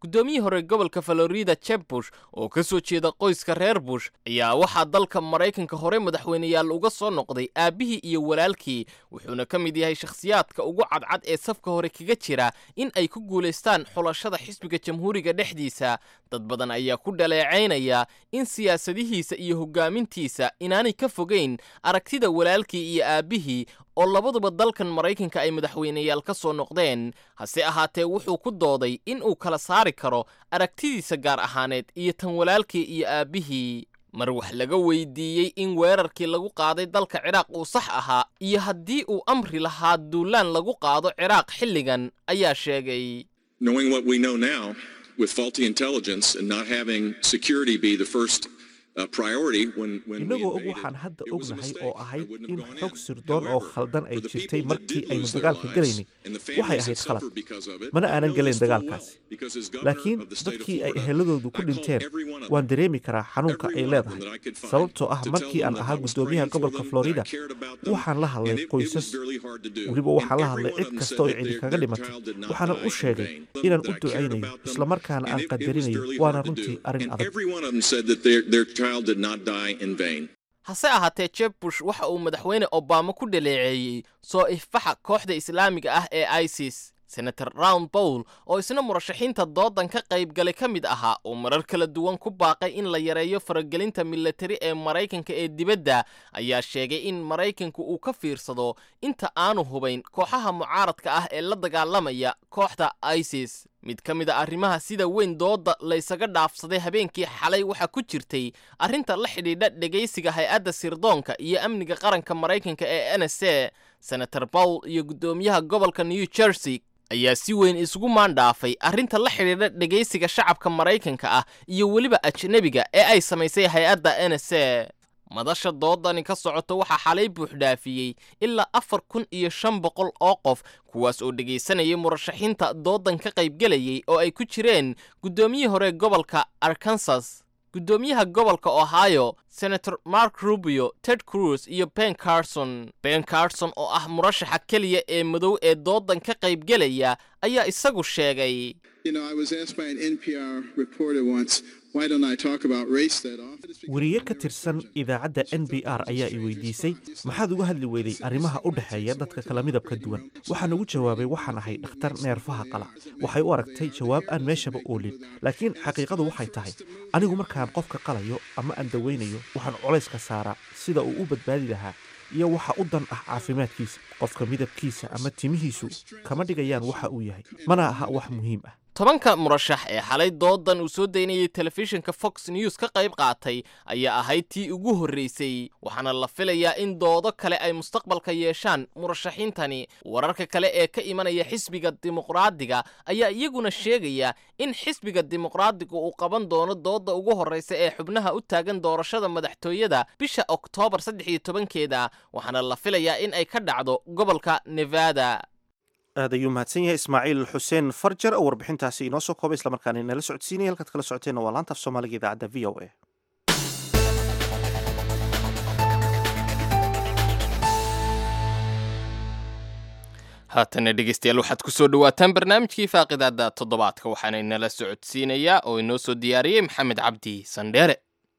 guddoomiyihii hore gobolka florida jeb bush oo ka soo jeeda qoyska reer bush ayaa waxaa dalka maraykanka hore madaxweyneyaal uga soo noqday aabbihii iyo walaalkii wuxuuna ka mid yahay shakhsiyaadka ugu cadcad ee safka hore kaga jira in ay ku guulaystaan xulashada xisbiga jamhuuriga dhexdiisa dad badan ayaa ku dhaleecaynaya in siyaasadihiisa iyo hoggaamintiisa inaanay ka fogayn aragtida walaalkii iyo aabbihii oo labaduba dalkan maraykanka ay madaxweyneyaal ka soo noqdeen hase ahaatee wuxuu ku dooday in uu kala saari karo aragtidiisa gaar ahaaneed iyo tan walaalkii iyo aabbihii mar wax laga weydiiyey in weerarkii lagu qaaday dalka ciraaq uu sax ahaa iyo haddii uu amri lahaa duulaan lagu qaado ciraaq xilligan ayaa sheegay Knowing what we know now, with faulty intelligence and not having security be the first uh, priority when, when we innagoo og invaded, waxaan hadda it was a ognahay mistake. oo ahayd wouldn't in have gone xog in. sirdoon oo However, khaldan ay for the jirtay people that markii did aynu lose their dagaalka lives galaynay and the waxay families ahayd that khalad suffered because of it, mana I aanan know gelayn this full well, dagaalkaasi because as governor laakiin of the state of dadkii ay Florida, eheladoodu ku I called dhinteen every one of waan them, dareemi karaa xanuunka every ay one of them leedahay that I could find, sababtoo ah to tell markii them aan that ahaa I was guddoomiyaha praying for gobolka them, that I florida cared about them, waxaan la hadlay and it- it was qoysas really hard to do. weliba And waxaan la every hadlay one of cid them kasta said oo that cidi their- kaga their dhimatay child did not waxaanan die u in sheegay vain, inaan that u I cared ducaynayo about them, islamarkaana and aan it- it was qadarinayo really waana hard to runtii do. arrin And adag every one of them said that their, their child did not die in vain. hase ahaatee jeb bush waxa uu madaxweyne obama ku dhaleeceeyey soo ifbaxa kooxda islaamiga ah ee isis senator round bowl oo isna murashaxiinta doodan ka qaybgalay ka mid ahaa oo marar kala duwan ku baaqay in la yareeyo faragelinta militari ee maraykanka ee dibadda ayaa sheegay in maraykanku uu ka fiirsado inta aanu hubayn kooxaha mucaaradka ah ee la dagaalamaya kooxda isis mid ka mid a arrimaha sida weyn dooda laysaga dhaafsaday habeenkii xalay waxaa ku jirtay arrinta la xidhiidha dhegaysiga hay-adda sirdoonka iyo amniga qaranka maraykanka ee n s a senator bowl iyo guddoomiyaha gobolka new jersey ayaa si weyn isugu maandhaafay arrinta la xidhiidha dhegaysiga shacabka maraykanka ah iyo weliba ajnebiga ee ay samaysay hay-adda n s a madasha doodani ka socoto waxaa xalay buuxdhaafiyey ilaa afar kun iyo shan boqol oo qof kuwaas oo dhegaysanayay murashaxiinta doodan ka qaybgelayay oo ay ku jireen guddoomiyihii hore gobolka arkansas guddoomiyaha gobolka ohio senator mark rubio ted cruz iyo ben carson ben carson oo ah murashaxa keliya ee madow ee doodan ka qaybgelaya ayaa isagu sheegay You know, I was asked by an NPR reporter once, why don't I talk about race that often? weriye ka tirsan idaacadda n b r ayaa i weydiisay maxaad uga hadli weyday arrimaha u dhexeeya dadka kala midabka duwan waxaan ugu jawaabay waxaan ahay dhakhtar neerfaha qala waxay u aragtay jawaab aan meeshaba oolin laakiin xaqiiqadu waxay tahay anigu markaan qofka qalayo ama aan dawaynayo waxaan colayska saaraa sida uu u badbaadi lahaa iyo waxa u dan ah caafimaadkiisa qofka midabkiisa ama timihiisu kama dhigayaan waxa uu yahay mana aha wax muhiim ah tobanka murashax ee xalay doodan uu soo daynayay telefishinka fox news ka qayb qaatay ayaa ahayd tii ugu horreysay waxaana la filayaa in doodo kale ay mustaqbalka yeeshaan murashaxiintani wararka kale ee ka imanaya xisbiga dimuqraadiga ayaa iyaguna sheegaya in xisbiga dimuqraadiga uu qaban doono dooda ugu horreysa ee xubnaha u taagan doorashada madaxtooyada bisha oktoobar saddex iyo tobankeeda waxaana la filayaa in ay ka dhacdo gobolka nevada aad ayuu mahadsan yahay ismaaciil xuseen farjar oo warbixintaasi inoo soo koobay islamarkaana inala socodsiinaya halkaad kala socoteenna waa laanta af soomaaliga idaacadda v o a haatana dhegeystayaal waxaad ku soo dhowaataan barnaamijkii faaqidaada toddobaadka waxaana inala socodsiinayaa oo inoo soo diyaariyey maxamed cabdi sandheere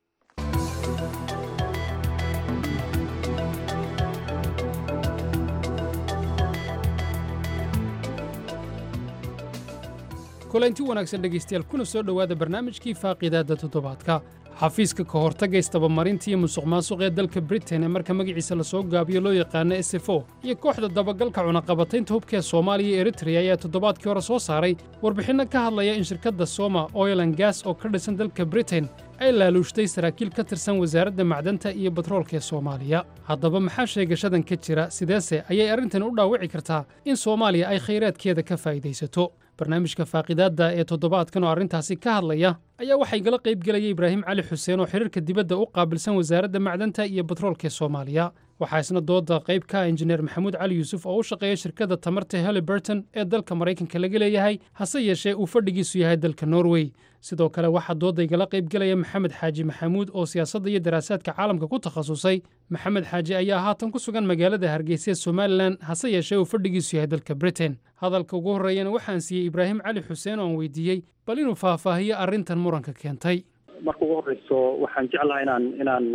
kulanti wanaagsan dhegaystayaal kuna soo dhowaada barnaamijkii faaqidaadda toddobaadka xafiiska ka hortagga istabamarinta iyo musuqmaasuq ee dalka britain ee marka magaciisa lasoo gaabiyo loo yaqaano s f o iyo kooxda dabagalka cunaqabataynta hubka ee soomaaliya iyo eritrea ayaa toddobaadkii hore soo saaray warbixinno ka hadlaya in shirkadda soma oil an gas oo ka dhisan dalka britain ay laaluushtay saraakiil ka tirsan wasaaradda macdanta iyo batroolka ee soomaaliya haddaba maxaa sheegashadan ka jira sideese ayay arrintan u dhaawici kartaa in soomaaliya ay khayraadkeeda ka faa'iidaysato barnaamijka faaqidaadda ee toddobaadkan oo arrintaasi ka hadlaya ayaa waxay gala qayb gelaya ibraahim cali xuseen oo xiriirka dibadda u qaabilsan wasaaradda macdanta iyo batroolka ee soomaaliya waxaa isna dooda qayb ka ah injineer maxamuud cali yuusuf oo u shaqeeya shirkadda tamarta haliburton ee dalka maraykanka laga leeyahay hase yeeshee uu fadhigiisu yahay dalka norway sidoo kale waxaa dooda igala qaybgelaya maxamed xaaji maxamuud oo siyaasadda iyo daraasaadka caalamka ku takhasusay maxamed xaaji ayaa haatan ku sugan magaalada hargeysa ee somalilan hase yeeshee uu fadhigiisu yahay dalka britain hadalka ugu horreeyana waxaan siiyey ibraahim cali xuseen oo aan weydiiyey bal inuu faahfaahiyo arrintan muranka keentay marka ugu horreyso waxaan jeclaha inaan inaan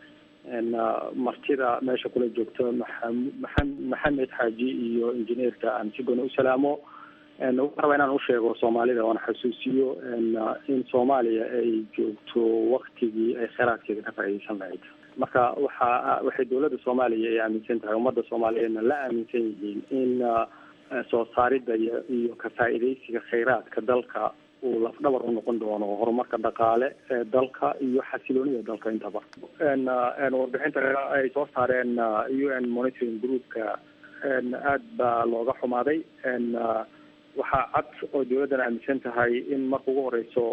martida meesha kula joogto maxamed xaaji iyo injineerka aan si gooni u salaamo waxaan rabaa inaan usheego soomaalida oona xasuusiyo in soomaaliya ay joogto waktigii ay kheyraadkeeda ka faa'iideysan lahayd marka waxa waxay dowladda soomaaliya ay aaminsan tahay ummadda soomaaliyeedna la aaminsan yihiin in soo saaridda iyo iyo ka faa'iideysiga kheyraadka dalka uu lafdhabar u noqon doono horumarka dhaqaale ee dalka iyo xasiloonida dalka intaba warbixinta ay soo saareen u n monitoring groupka aad baa looga xumaaday waxaa cad oo dowladdan aaminsan tahay in marka ugu horeyso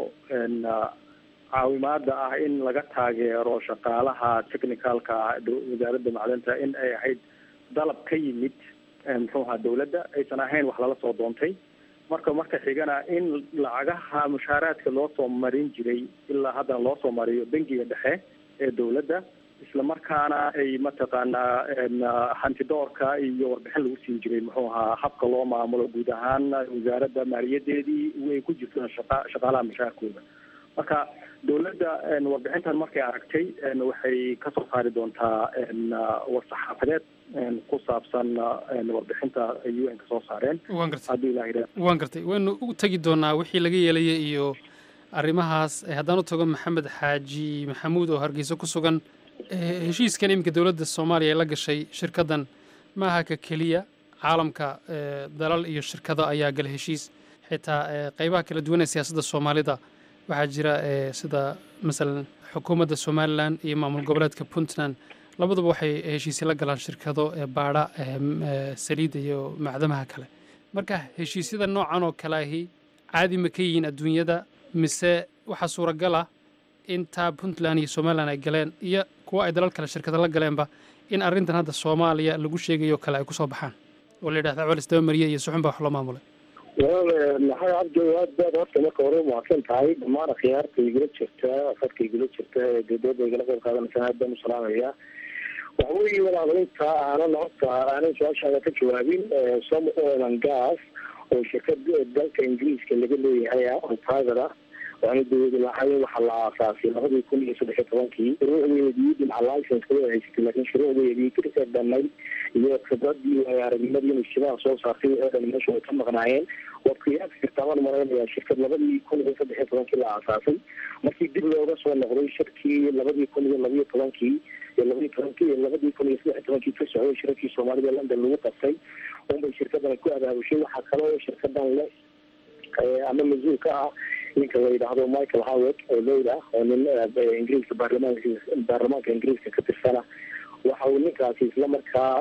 caawimaada ah in laga taageero shaqaalaha technicalka ah wasaaradda macdanta in ay ahayd dalab ka yimid muxuu ahaa dowladda aysan ahayn wax lala soo doontay marka marka xigana in lacagaha mushaaraadka loo soo marin jiray ilaa haddana loo soo mariyo bangiga dhexe ee dowladda isla markaana ay mataqaanaa hantidoorka iyo warbixin lagu siin jiray muxuu ahaa habka loo maamulo guud ahaan wasaaradda maaliyadeedii ay ku jirto shaqa shaqaalaha mushaarkooda marka dowladda warbixintan markay aragtay waxay kasoo saari doontaa war-saxaafadeed ku saabsan warbixinta ay u n ka soo saareen hadduu ilaha yidhah waan gartay waynu u tegi doonaa wixii laga yeelaya iyo arrimahaas haddaan u tago maxamed xaaji maxamuud oo hargeysa ku sugan heshiiskan iminka dowladda soomaaliya ee la gashay shirkaddan maaha ka keliya caalamka dalal iyo shirkado ayaa gala heshiis xitaa qeybaha kala duwan ee siyaasadda soomaalida waxaa jira sida masalan xukuumadda somalilan iyo maamul goboleedka puntland labaduba waxay heshiisya la galaan shirkado baadha saliidda iyo macdamaha kale marka heshiisyada noocan oo kale ahi caadi ma ka yihiin adduunyada mise waxaa suuragal ah in taa puntland iyo somalilan ay galeen iyo kuwa ay dalal kale shirkado la galeenba in arrintan hadda soomaaliya lagu sheegayo kale ay kusoo baxaan oo la yidhahda colis dabamariye iyo suxun baa wax loo maamulay walaal maxay cabdi aad baad horta marka hore umahadsan tahay dhammaan akhyaarta igula jirta afadka igula jirta ee dowladda igala qayb qaadanaysan aad baan u salaamaya waxa weeye walaalainta aanan horta aanan su-aashaada ka jawaabin som oil and gas oo shirkad dalka ingiriiska laga leeyahay ah oo private ah waana dowlada lahayn waxaa la aasaasay labadii kun iyo saddex iyo tobankii shuruucdeedii dhinaca licenska way haysatay laakiin shuruucdeedii kirka dhamay iyo khibradii aragnimadii inay shidaha soo saartay oo dhan meesha way ka maqnaayeen waad qiyaasi kartaa maan malaynayaa shirkad labadii kun iyo saddex iyo tobankii la aasaasay markii dib looga soo noqday shirkii labadii kun iyo labiyo tobankii iyo labadii tobankii iyo labadii kun iyo saddex iyo tobankii ka socday shirarkii soomaalida london lagu qabtay unbay shirkadan ku abaabushay waxaa kale oo shirkadan le ama mas-uul ka ah ninka la yidhaahdo michael howard oo leyl ah oo nin ingiriiska baarlamaanka baarlamaanka ingiriiska ka tirsana waxa uu ninkaasi isla markaa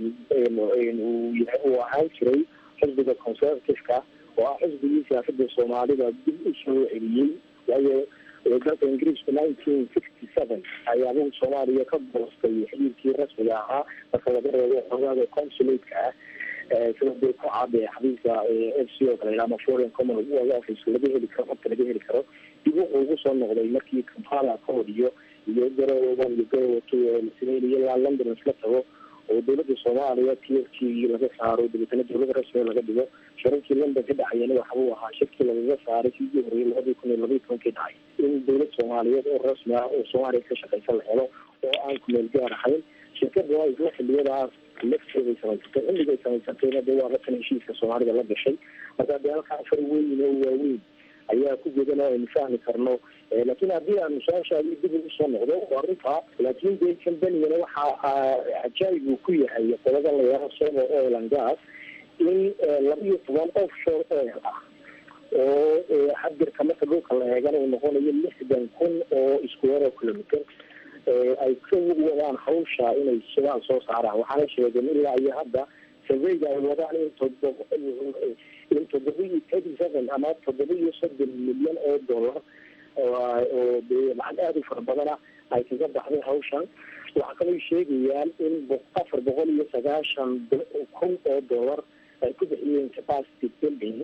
uu ahaan jiray xisbiga conservativeka oo ah xisbigii siyaasada soomaalida dib u soo celiyey waayo dalka ingiriisku nineteen sixty seven ayaabuu soomaaliya ka boostay xiriirkii rasmiga ahaa marka laga reebo xogaaga consulate-ka ah sida dee ku caade xabiiska f c o kale ama foreign common office laga heli karo xogta laga heli karo dib wuxuu ugu soo noqday markii kampala ka horiyo iyo garowe one iyo garowe two ee lasameyn iyo ilaa london isla tago oo dowladda soomaaliya t f t laga saaro dabeetana dowladda rasmiga laga dhigo shirarkii london ka dhexeeyana waxa uu ahaa shirkii lagaga saaray sidii horeyay labadii kun iyo labaiyi tobankii dhacay in dowlad soomaaliyeed oo rasmi ah oo soomaaliya ka shaqeysan la helo oo aan kumeel gaar ahayn shirkada waa isla xiliyadaas lafteeday samaysatay xilligay samaysatayna dee waa ratan heshiiska soomaalida la gashay marka dee halkaa afar weyn oo waaweyn ayaa ku jeedan oo aynu fahmi karno laakiin haddii aanu su-aashaadii dib ugu soo noqdo waa runtaa laakiin dee combanigana waxaa cajaayib uu ku yahay qoladan la yaro somo oil and gas in laba iyo toban offshore oil ah oo xabirka marka dhulka la eegana uu noqonayo lixdan kun oo square kilometer ay ka wadaan hawsha inay shidaal soo saaraan waxaana sheegeen ilaa iyo hadda surveyga ay wadaan in todoba in toddoba iyo thirty seven ama toddoba iyo soddon milyan oo dollar oo dee lacag aada u fara badana ay kaga baxday hawshan waxaa kaloo sheegayaan in afar boqol iyo sagaashan kun oo dollar ay ku bixiyeen capacity building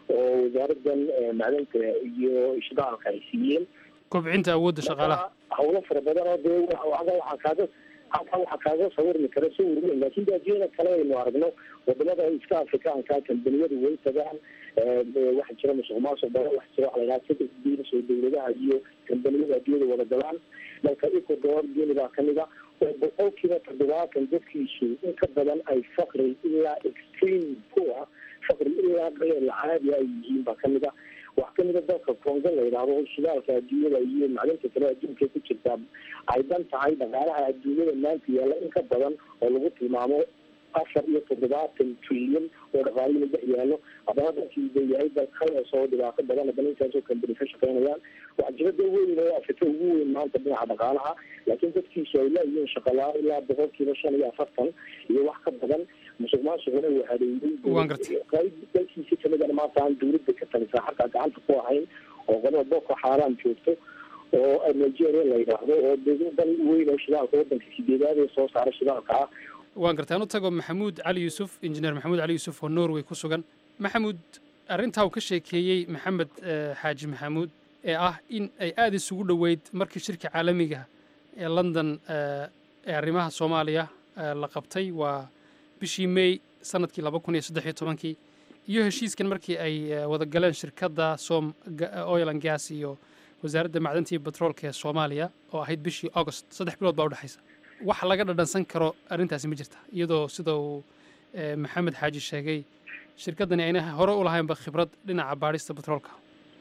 oo wasaaradan macdanta iyo shidaalka ay siiyeen kobcinta awoodda shaqaalaha hawlo fara badan oo dee waxaa kaaga halkan waxaa kaaga sawirmi kara sawir weyn laakiin de adduunyada kale aynu aragno wadamada iska afrikaanka kambaniyadu way tagaan waxaa jira musuq maasuq badan waxa jira waxa la yidhaha saddex diinas oo dawladaha iyo kambaniyada adduunyada wada galaan dalka ecuador guinea baa kamid a oo boqolkiiba toddobaatan dadkiisu in ka badan ay fakri ilaa extreme poor fakri ilaa qeyl caadi ay yihiin baa kamid a wax kamida dalka congo la yidhaahdo shidaalka adduunyada iyo macdinta kale adduunka ku jirtaa ay dan tahay dhaqaalaha adduunyada maanta yaalla in ka badan oo lagu tilmaamo afar iyo toddobaatan trilyan oo dhaqaalihina dhex yaallo haddana dalkii de yahay dal kalees oo dhibaato badan haddana intaasoo kambani ka shaqeynayaan waxaa jira dal weyn oo afrika ugu weyn maanta dhinaca dhaqaalaha laakiin dadkiisu ay laayihiin shaqalaa ilaa boqolkiiba shan iyo afartan iyo wax ka badan musuq maasuquna uu hareeyey qayb dalkiisi kamidana maanta aan dawladda ka talisaa xataa gacanta ku ahayn oo qolada boko xaaraan joogto oo nigeria la yidhaahdo oo dal weyn oo shidaalka wadanka sideedaad ee soo saara shidaalka ah waan gartaan u tago maxamuud cali yuusuf injineer maxamuud cali yuusuf oo norway ku sugan maxamuud arrintaa uu ka sheekeeyey maxamed xaaji maxamuud ee ah in ay aada isugu dhoweyd markii shirka caalamiga ee london ee arrimaha soomaaliya la qabtay waa bishii may sanadkii laba kun iyo saddex iyo tobankii iyo heshiiskan markii ay wada galeen shirkadda som oil and gas iyo wasaaradda macdanta iyo batroolka ee soomaaliya oo ahayd bishii august saddex bilood baa udhexaysa wax laga dhadhansan karo arrintaasi ma jirta iyadoo sida uu maxamed xaaji sheegay shirkaddani ayna hore u lahaynba khibrad dhinaca baadhista batroolka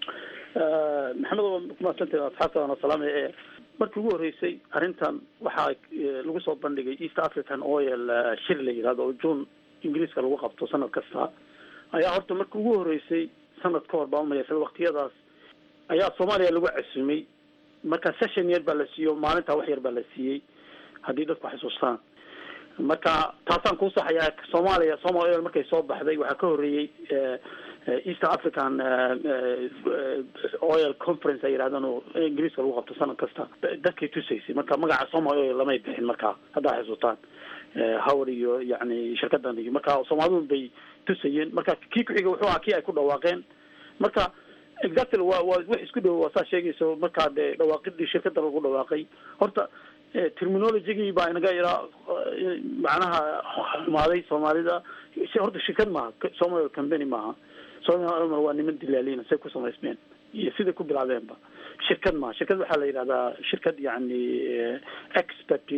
maxamed waa kumaadsantahay asxaabta waana salaamay ee markii ugu horreysay arrintan waxaa lagu soo bandhigay east african oil shir la yidhahdo oo june ingiriiska lagu qabto sanad kasta ayaa horta markii ugu horreysay sanad ka hor baa umayasada waktiyadaas ayaa soomaaliya lagu casumay marka session yar baa la siiyo maalintaa wax yar baa la siiyey haddii dadku xasuustaan marka taasaan kuu saxayaa soomaaliya somal oil markay soo baxday waxaa ka horreeyey east african oil conference ay yidhahdaan oo ingiriiska lagu qabto sanad kasta dadkay tusaysay marka magaca somal oil lamay bixin markaa haddaa xasuustaan howr iyo yani shirkadan iyo marka soomaalidun bay tusayeen marka kii ku-xiga wuxuu ahaa kii ay ku dhawaaqeen marka exactly waa waa wax isku dhow waa saa sheegayso markaa dee dhawaaqidii shirkada lagu dhawaaqay horta terminologygii baa inaga yaraa macnaha xumaaday soomaalida horta shirkad maaha somal company maaha somal waa niman dilaalina say ku samaysmeen iyo siday ku bilaabeenba shirkad maaha shirkad waxaa la yidhahdaa shirkad yani expert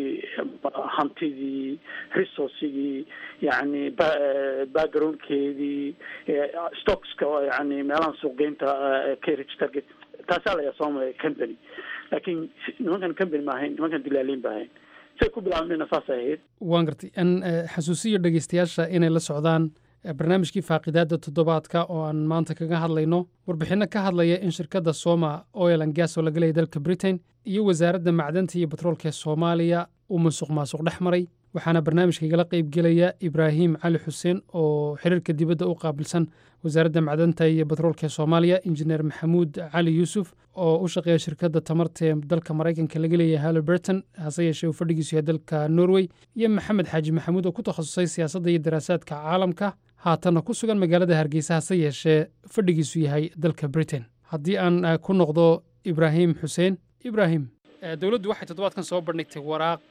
hantidii resourcigii yani backgroundkeedii stockska yani meelahan suuqgeynta ka registerka taasaa la yaha somal company laakiin nimankan company ma ahayn nimankan dilaaliin ba ahayn say ku bilaabmeenna saasay ahayd waan gartay an xasuusiyo dhegeystayaasha inay la socdaan barnaamijkii faaqidaadda toddobaadka oo aan maanta kaga hadlayno warbixinno ka hadlaya in shirkadda soma oil and gas oo laga leeyay dalka britain iyo wasaaradda macdanta iyo batroolka ee soomaaliya uu musuq maasuq dhex maray waxaana barnaamijka igala qaybgelaya ibraahim cali xuseen oo xiriirka dibadda u qaabilsan wasaaradda macdanta iyo batroolka ee soomaaliya injineer maxamuud cali yuusuf oo u shaqeeya shirkadda tamarta ee dalka maraykanka laga leeyahay halliburton hase yeeshee uu fadhigiisu yahay dalka norway iyo maxamed xaaji maxamuud oo ku takhasusay siyaasadda iyo daraasaadka caalamka haatanna ku sugan magaalada hargeysa hase yeeshee fadhigiisu yahay dalka britain haddii aan ku noqdo ibraahim xuseen ibraahim dowladdu waxay toddobaadkan soo bandhigtay waraaq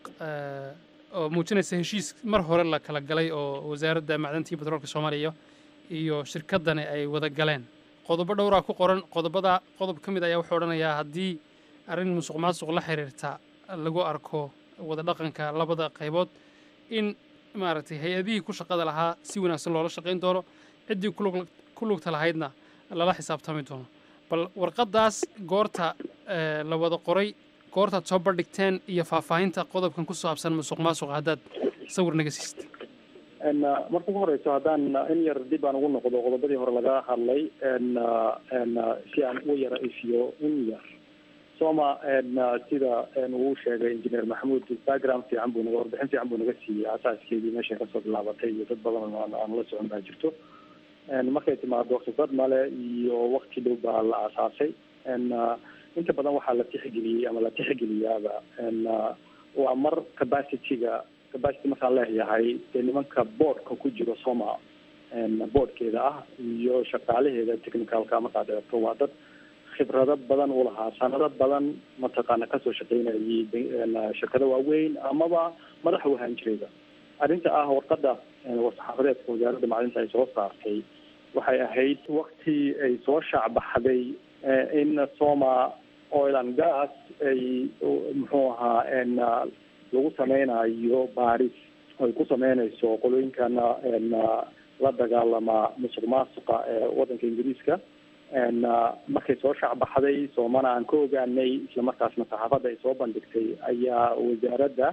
oo muujinaysa heshiis mar hore la kala galay oo wasaaradda macdanta iyo batroolka soomaaliya iyo shirkaddani ay wada galeen qodobo dhowraa ku qoran qodobada qodob ka mid ayaa wuxuu odhanayaa haddii arrin musuq maasuq la xiriirta lagu arko wada dhaqanka labada qaybood in maaragtay hay-adihii ku shaqada lahaa si wanaagsan loola shaqayn doono ciddii ku lugta lahaydna lala xisaabtami doono bal warqaddaas goorta la wada qoray goortaad soo bandhigteen iyo faahfaahinta qodobkan ku saabsan musuq maasuqa haddaad sawir naga siist marka ugu horeyso haddaan in yar dib aan ugu noqdo qodobadii hore laga hadlay si aan u yara ifiyo in yar soma sida uu sheegay injineer maxamuud background fiican buu naga warbixin fiican buu naga siiyey asaaskeedii meeshay kasoo bilaabatay iyo dad badan aan la socon baa jirto markay timaado khibrad male iyo wakti dhow baa la aasaasay inta badan waxaa la tixgeliyey ama la tixgeliyaaba waa mar capacityga capacity markaan leeyahay dee nimanka boardka ku jiro soma boardkeeda ah iyo shaqaalaheeda technicalka markaad eegto waa dad khibrado badan u lahaa sanado badan mataqaana kasoo shaqeynayay shirkado waaweyn amaba madax u ahaan jirayba arrinta ah warqada war-saxaafadeedka wasaaradda macdinta ay soo saartay waxay ahayd wakti ay soo shaacbaxday in soma oil and gas ay muxuu ahaa lagu sameynayo baaris ay ku sameynayso qolooyinkana la dagaalama musuq maasuqa ee wadanka ingiriiska markay soo shacbaxday soomana aan ka ogaanay islamarkaasna saxaafadda ay soo bandhigtay ayaa wasaaradda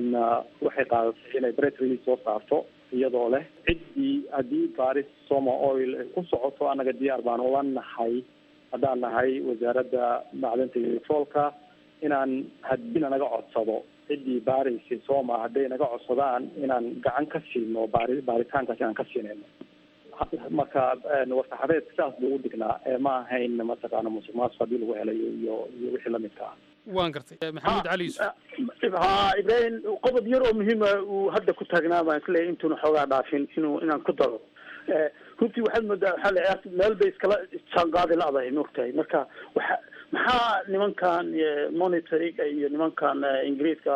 waxay qaadatay inay bress release soo saarto iyadoo leh ciddii haddii baaris soma oil ay ku socoto annaga diyaar baan ula nahay haddaan nahay wasaaradda macdanta iyo petroolka inaan haddii nanaga codsado ciddii baaraysa soma hadday naga codsadaan inaan gacan ka siino baari baaritaankaas inaan ka siinayno marka war-saxaabeedka saas buu u dhignaa ma ahayn mataqaana musuq maasuq haddii lagu helayo iyo iyo wixii lamidka ah waan gartay maxamed cali yuusuf ha ibrahim qodob yar oo muhiima uu hadda ku taagnaa baan isleeyahy intuuna xoogaa dhaafin inuu inaan ku daro runtii waxaad moodaa waxaa la ciyaarta meel bay iskala jaanqaadi la-dahay maogtahay marka waxa maxaa nimankan monitoring iyo nimankan ingiriiska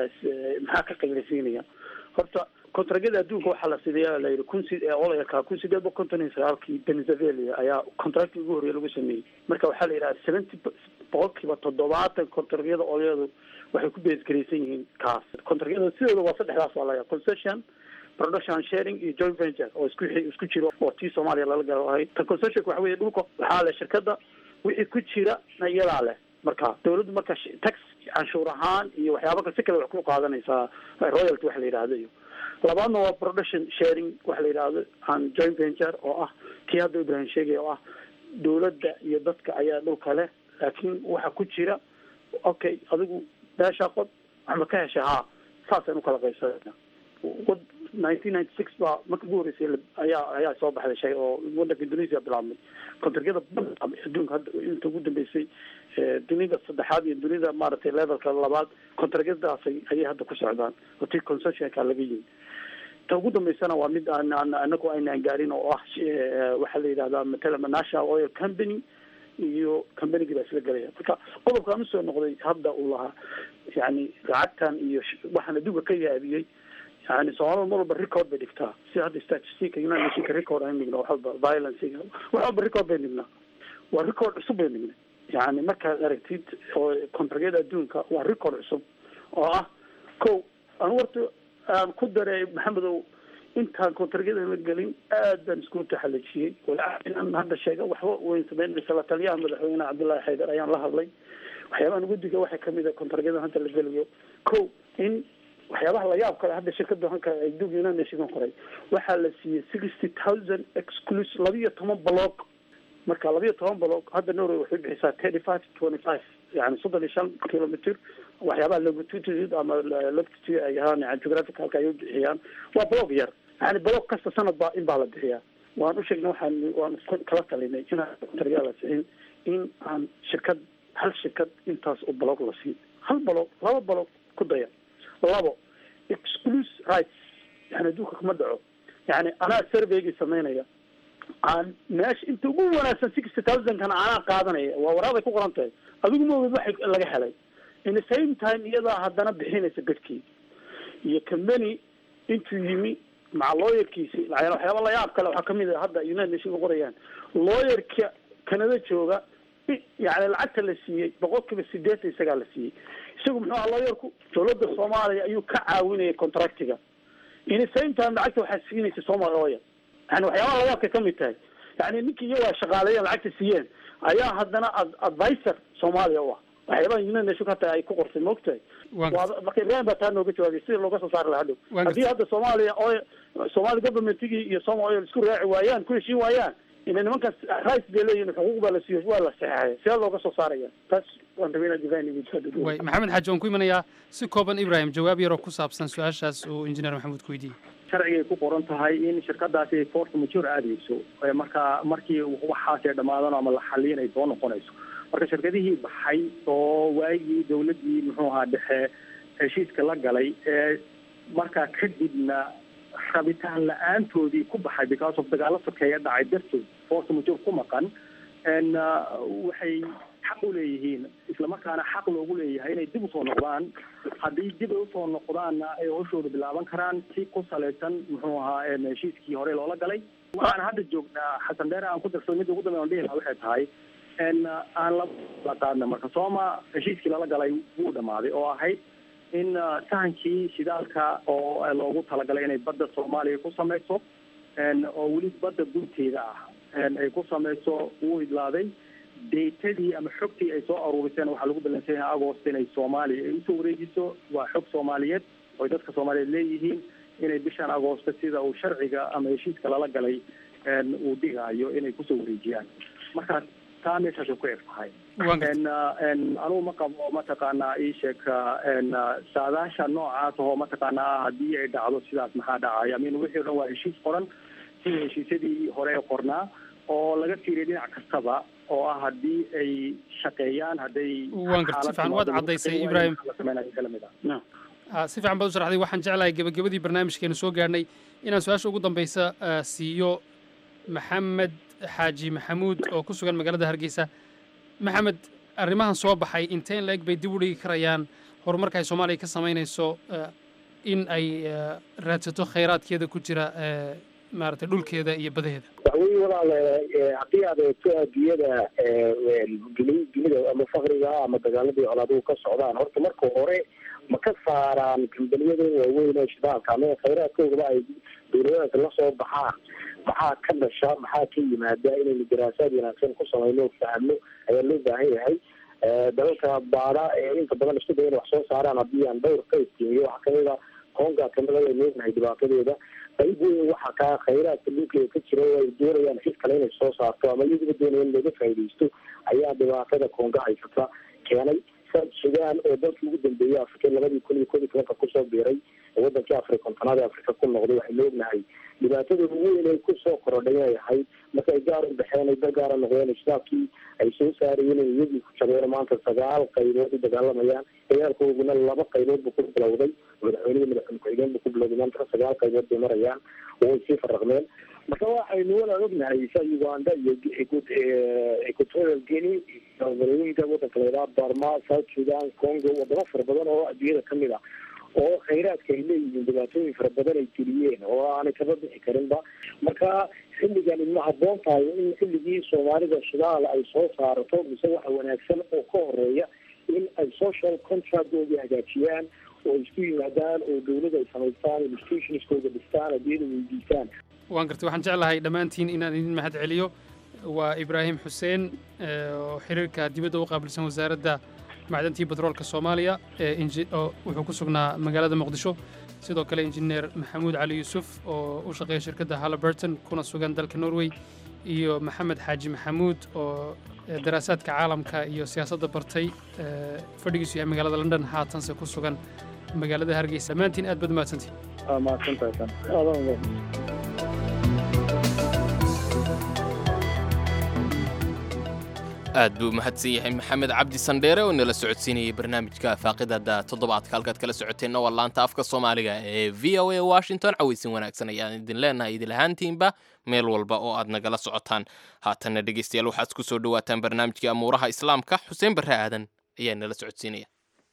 maxaa ka qaylasiinaya horta kontragyada adduunka waxaa la sideeya la yidhi kun si olayaka kun sideed boqol konton iyo sagaalkii venezuela ayaa contracti ugu horreeya lagu sameeyey marka waxaa la yidhaha seventy boqolkiiba toddobaatan kontragyada olyadu waxay ku beesgaraysan yihiin kaas kontragyada sidooda waa saddexdaas waa laga concession production sharing iyo joint venture oo isku isku jiro oo tii soomaaliya lala galo ahayd ta concessionka waxa weye dhulka waxaa leh shirkada wixii ku jira iyadaa leh marka dawladdu marka tax canshuur ahaan iyo waxyaaba kale si kale wax ku qaadanaysaa royalty waxa la yidhahdo iyo labaadna waa production sharing waxa la yidhahdo an joint venture oo ah kii hadda ibrahim sheegay oo ah dawladda iyo dadka ayaa dhulka leh laakiin waxa ku jira okay adigu beeshaa qod waxba ka hesha haa saasaan ukala qaybsanayna nineteen ninety six baa marka ugu horreysay ayaa ayaa soo baxday shay oo wadanka indonesia bilaabmay kontragyada adduunka hadda inta ugu dambeysay dunida saddexaad iyo dunida maaragtay levelka labaad kontragyadaasay ayay hadda ku socdaan oo tii concessionka laga yimi ta ugu dambeysana waa mid aan aan anagu aynaan gaarin oo ah waxaa la yidhahdaa matala national oil company iyo combanygii baa isla gelaya marka qodobkaan usoo noqday hadda uu lahaa yani lacagtan iyo waxaan adduunka ka yaabiyey yani soomaalida mar walba record bay dhigtaa si hadda statistica united nationka record aan dhigno wax walba violencega wax walba record bay dhignaa waa record cusub bay dhignay yani markaad aragtid oo kontragyada adduunka waa record cusub oo ah ko anu warta aan ku daray maxamedow intaan kontragyada la gelin aad baan isku taxalajiyey inaan hadda sheega waxba weyn sameyn la taliyaha madaxweyne cabdullaahi xaydar ayaan la hadlay waxyaabahan guddiga waxaa kamid a kontragyada hadda la gelayo ko in waxyaabaha layaab kale hadda shirkada hanka adduunka united nation qoray waxaa la siiyey sixty thousand exclus labiyo toban block marka labiyo toban block hadda norway waxay bixisaa thirty five twenty five yani soddon iyo shan kilometer waxyaabaha longitude ama latitude ay ahaan yani geographicalka ay u bixiyaan waa block yar yani block kasta sanad baa in baa la bixiyaa waan u sheegnay waxaan waan kala talinay inaan kontrayaa la siin in aan shirkad hal shirkad intaas oo block la siin hal block laba block ku daya labo exclus rights yani adduunka kuma dhaco yani anaa surveygii sameynaya aan meesha inta ugu wanaagsan sixty thousandkana anaa qaadanaya waa waraaday ku qoran tahay adigu maoged waxa laga helay in the same time iyadaa haddana bixinaysa bedkii iyo company intuu yimi maca lawyerkiisi waxyaaba layaab kale waxaa kamid a hadda united nation qorayaan lawyerka canada jooga yani lacagta la siiyey boqol kiiba sideetan isagaa la siiyey isagu muxuu aha lawyerku dawladda soomaaliya ayuu ka caawinayay contractiga in the same time lacagta waxaa siinaysa somal oil yani waxyaabaha layaabkay kamid tahay yani ninkii iyagaa shaqaaleeyeen lacagta siiyeen ayaa haddana advisor soomaaliya u ah waxyaabaha united nation hata ay ku qortay maogtahay marka ibrahim baa taa nooga jawaabiyay sida looga soo saari lahaa dhow haddii hadda soomaaliya oil somali governmentigii iyo soma oil isku raaci waayaan ku heshiin waayaan ina nimankaas rights bay leeyihin xuquuq baa la siiyo waa la saxeexaya sidee looga soo saaraya taas waan rabay inaad divine way maxamed xaaji waan ku imanayaa si kooban ibrahim jawaab yaroo ku saabsan su-aashaas uu injineer maxamuud ku weydiiyey sharcigay ku qoran tahay in shirkadaasi force mature aadayso marka markii waxaasee dhamaadano ama la xaliin ay soo noqonayso marka shirkadihii baxay oo waagii dawladdii muxuu ahaa dhexe heshiiska la galay ee markaa kadibna rabitaan la-aantoodii ku baxay because of dagaalo sokeeya dhacay dartood force majoor ku maqan n waxay xaq u leeyihiin islamarkaana xaq loogu leeyahay inay dib usoo noqdaan haddii dib ay usoo noqdaanna ay hawshooda bilaaban karaan si ku salaysan muxuu ahaa heshiiskii hore loola galay waxaan hadda joognaa xasan dheere aan ku darsado midda ugu dambeya on dhihi lahaa waxay tahay n aan la qaadna marka sooma heshiiskii lala galay wuu dhamaaday oo ahayd in sahankii shidaalka oo loogu talagalay inay badda soomaaliya ku samayso oo weli badda gunteeda ah ay ku samayso wuu idlaaday datadii ama xogtii ay soo aruuriseen waxaa lagu balansan yahay agost inay soomaaliya ay usoo wareejiso waa xog soomaaliyeed oy dadka soomaaliyeed leeyihiin inay bishan agoosta sida uu sharciga ama heshiiska lala galay uu dhigaayo inay kusoo wareejiyaan marka taa meeshaasay ku eg tahay anugu ma qabo mataqaanaa iisheeg saadaasha noocaas oo mataqaanaa haddii ay dhacdo sidaas maxaa dhacaya min wixii o dhan waa heshiis qoran sida heshiisyadii hore ee qornaa oo laga fiiriya dhinac kastaba oo ah haddii ay shaqeeyaan hadday waan garta si fiican waad caddaysay ibrahim si fiican baad u sharaxday waxaan jeclahay gebagabadii barnaamijkeenu soo gaadhnay inaan su-aasha ugu dambeysa siiyo maxamed xaaji maxamuud oo ku sugan magaalada hargeysa maxamed arrimahan soo baxay inteen la-eg bay dib u dhigi karayaan horumarka ay soomaaliya ka samaynayso in ay raadsato khayraadkeeda ku jira maaragtay dhulkeeda iyo badaheeda waxweye walaal haddii aad eegto adduunyada dunida ama fakriga ama dagaaladii colaaduhu ka socdaan horta marka hore ma ka saaraan kambaniyada waaweyn ee shidaalka ama khayraadkoodaba ay dowladadaas la soo baxaan maxaa ka dhasha maxaa ka yimaada inaynu daraasaad wanaagsan ku samayno o fahno ayaa loo baahan yahay dalalka baada ee inta badan isku daya in wax soo saaraan haddii aan dhowr ka istiimiyo waxaa kamida konga kamida waynu ognahay dhibaatadeeda qayb weyn waxa kaa khayraadka dhulkeeda ka jira oo ay doonayaan cid kale inay soo saarto ama iyaduba doonaya in looga faaidaysto ayaa dhibaatada konga haysata keenay south sudan oo dalkii ugu dambeeyey afrika labadii kun iyo kod iyo tobanka kusoo biiray wadankii afri kontonaad ee afrika ku noqday waxaynu ognahay dhibaatada ugu weyn ay kusoo korodhay inay ahayd marka ay gaar u baxeen ay dal gaara noqdeen shitaabkii ay soo saarayeen inay iyagii ku jabeen maanta sagaal qaybood u dagaalamayaan dagaalkooduna laba qaybood buu ku bilowday madaxweynihii madaxweyne ku-xigeen buu ku bilowday maanta sagaal qaybood bay marayaan oo way sii faraqmeen marka waxaynu wala ognahay sa uganda iyo equatorial guinea iyo galooyinka wadanka laydhaha barma south sudan congo wadamo fara badan oo adduunyada kamid ah oo khayraadka ay leeyihiin dhibaatooyin fara badan ay geliyeen oo aanay kaba bixi karinba marka xilligan ma habboon tahay in xilligii soomaalida shidaal ay soo saarato mise waxa wanaagsan oo ka horeeya in ay social contractooda hagaajiyaan oo isku yimaadaan oo dawlada ay samaystaan institutionskooda dhistaan adiyada weydiistaan waan gartay waxaan jeclahay dhammaantiin inaan idin mahad celiyo waa ibraahim xuseen oo xiriirka dibadda u qaabilsan wasaaradda macdantii batroolka soomaaliya oo wuxuu ku sugnaa magaalada muqdisho sidoo kale injineer maxamuud cali yuusuf oo u shaqeeya shirkadda halliburton kuna sugan dalka norway iyo maxamed xaaji maxamuud oo daraasaadka caalamka iyo siyaasadda bartay fadhigiisu yahay magaalada london haatanse ku sugan magaalada hargeysa dhammaantiin aad baad umahadsantihin aad buu mahadsan yahay maxamed cabdi sandheere oo nala socodsiinayay barnaamijka faaqidada toddobaadka halkaad kala socoteenna waa laanta afka soomaaliga ee v o a washington cawaysin wanaagsan ayaan idin leenahay idin lahaantiinba meel walba oo aad nagala socotaan haatanna dhegeystayaal waxaad ku soo dhowaataan barnaamijkii amuuraha islaamka xuseen barre aadan ayaa nala socodsiinaya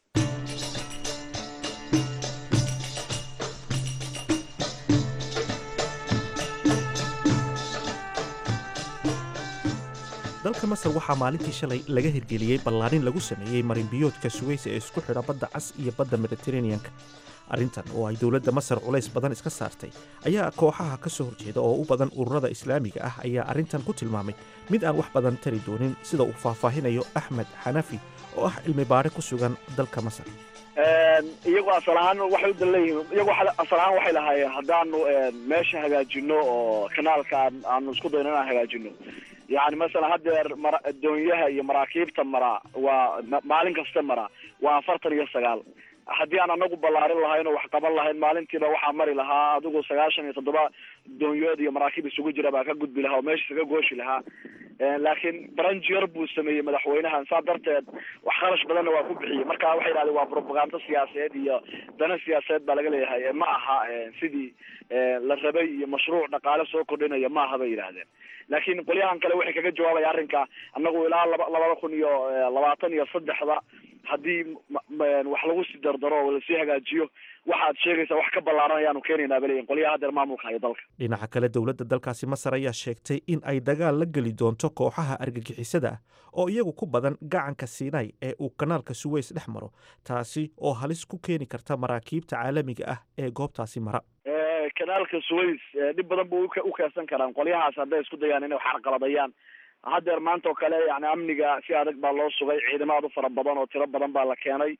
dalka masar waxaa maalintii shalay laga hirgeliyey ballaarin lagu sameeyey marinbiyoodka sugaysa ee isku xidha badda cas iyo badda mediteraneanka arrintan oo ay dowladda masar culays badan iska saartay ayaa kooxaha ka soo horjeeda oo u badan ururada islaamiga ah ayaa arrintan ku tilmaamay mid aan wax badan tari doonin sida uu faahfaahinayo axmed xanafi oo ah cilmi baare ku sugan dalka masar iyagu asalahaan waxay u danleeyihiin iyagu asalahaan waxay lahaayeen haddaanu meesha hagaajino oo kanaalkaan aanu isku dayno inaan hagaajino yani masalan haddeer mara doonyaha iyo maraakiibta maraa waa maalin kasta maraa waa afartan iyo sagaal haddii aan anagu ballaarin lahayn oo wax qaban lahayn maalintiiba waxaa mari lahaa adigu sagaashan iyo toddoba doonyood iyo maraakiib isugu jira baa ka gudbi lahaa oo meesha isaga gooshi lahaa laakiin branch yar buu sameeyey madaxweynahan saa darteed wax kharash badanna waa ku bixiyey marka waxay yidhahdeen waa propaganda siyaasadeed iyo dana siyaasadeed baa laga leeyahay ma aha sidii la rabay iyo mashruuc dhaqaale soo kordhinaya ma aha bay yidhaahdeen laakiin qolyahan kale waxay kaga jawaabaya arrinka annagu ilaa laba labada kun iyo labaatan iyo saddexda haddii wax lagu sii dardaro oo lasii hagaajiyo waxaad sheegaysaa wax ka ballaaran ayaanu keenaynaa baleyin qolyaha hadeer maamulka hayo dalka dhinaca kale dowladda dalkaasi masar ayaa sheegtay in ay dagaal la geli doonto kooxaha argagixisada ah oo iyagu ku badan gacanka siinay ee uu kanaalka suweys dhex maro taasi oo halis ku keeni karta maraakiibta caalamiga ah ee goobtaasi mara kanaalka suways dhib badan bu u keensan karaan qolyahaas hadday isku dayaan inay xarqaladayaan haddeer maanta oo kale yani amniga si adag baa loo sugay ciidamo aad u fara badan oo tiro badan baa la keenay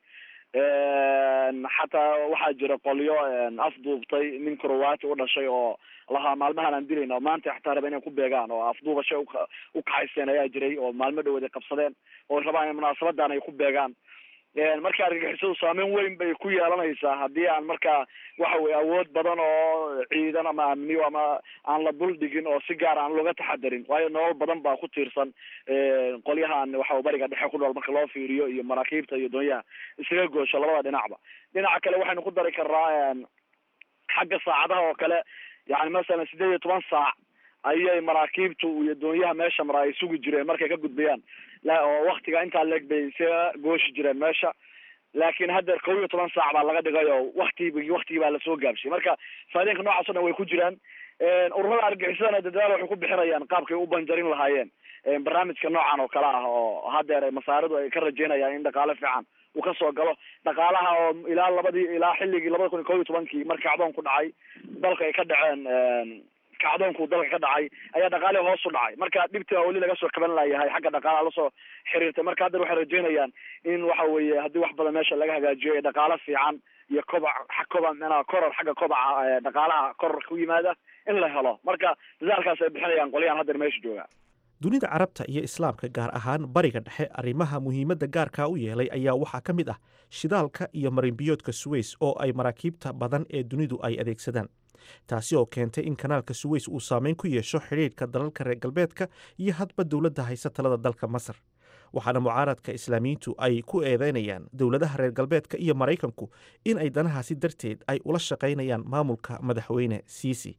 xataa waxaa jira qolyo afduubtay nin croati u dhashay oo lahaa maalmahan aan dilayna oo maanta xataa raba inay ku beegaan oo afduubashay u kaxayseen ayaa jiray oo maalmo dhawood ay qabsadeen oo rabaan in munaasabadan ay ku beegaan marka argagixisadu saameyn weyn bay ku yeelanaysaa haddii aan markaa waxa weye awood badan oo ciidan ama amniyo ama aan la dul dhigin oo si gaar aan looga taxadarin waayo nolol badan baa ku tiirsan qolyahan waxa bariga dhexe ku nool marka loo fiiriyo iyo maraakiibta iyo doonyaha isaga goosho labada dhinacba dhinaca kale waxaynu ku dari karnaa xagga saacadaha oo kale yani masalan sideed iyo toban saac ayay maraakiibtu iyo doonyaha meesha mara ay sugi jireen markay ka gudbayaan oo waktiga intaa leeg bay isaga gooshi jireen meesha laakiin haddeer kow iyo toban saac baa laga dhigay oo waktigi waktigii baa lasoo gaabsiyay marka faadeenka noocaas o dhan way ku jiraan ururada argixisadana dadaal waxay ku bixinayaan qaabkay u banjarin lahaayeen barnaamijka noocan oo kale ah oo haddeer masaaridu ay ka rajeynayaan in dhaqaale fiican uu kasoo galo dhaqaalaha oo ilaa labadii ilaa xilligii labada kun iyo kow iyo tobankii marka kacdoon ku dhacay dalka ay ka dhaceen kacdoonku dalka ka dhacay ayaa dhaqaalihi hoos u dhacay marka dhibta weli laga soo kaban layahay xagga dhaqaalaha lasoo xiriirtay marka haddeer waxay rajeynayaan in waxa weeye haddii wax badan meesha laga hagaajiyo ee dhaqaalo fiican iyo kobac kobac mna koror xagga kobaca dhaqaalaha koror ku yimaada in la helo marka dadaalkaas ay bixinayaan qolyahan haddeer meesha jooga dunida carabta iyo islaamka gaar ahaan bariga dhexe arrimaha muhiimadda gaarkaa u yeelay ayaa waxaa ka mid ah shidaalka iyo marinbiyoodka suweys oo ay maraakiibta badan ee dunidu ay adeegsadaan taasi oo keentay in kanaalka suweys uu saameyn ku yeesho xidhiidhka dalalka reer galbeedka iyo hadba dowladda haysa talada dalka masar waxaana mucaaradka islaamiyiintu ay ku eedeynayaan dowladaha reer galbeedka iyo maraykanku in ay danahaasi darteed ay ula shaqaynayaan maamulka madaxweyne siisi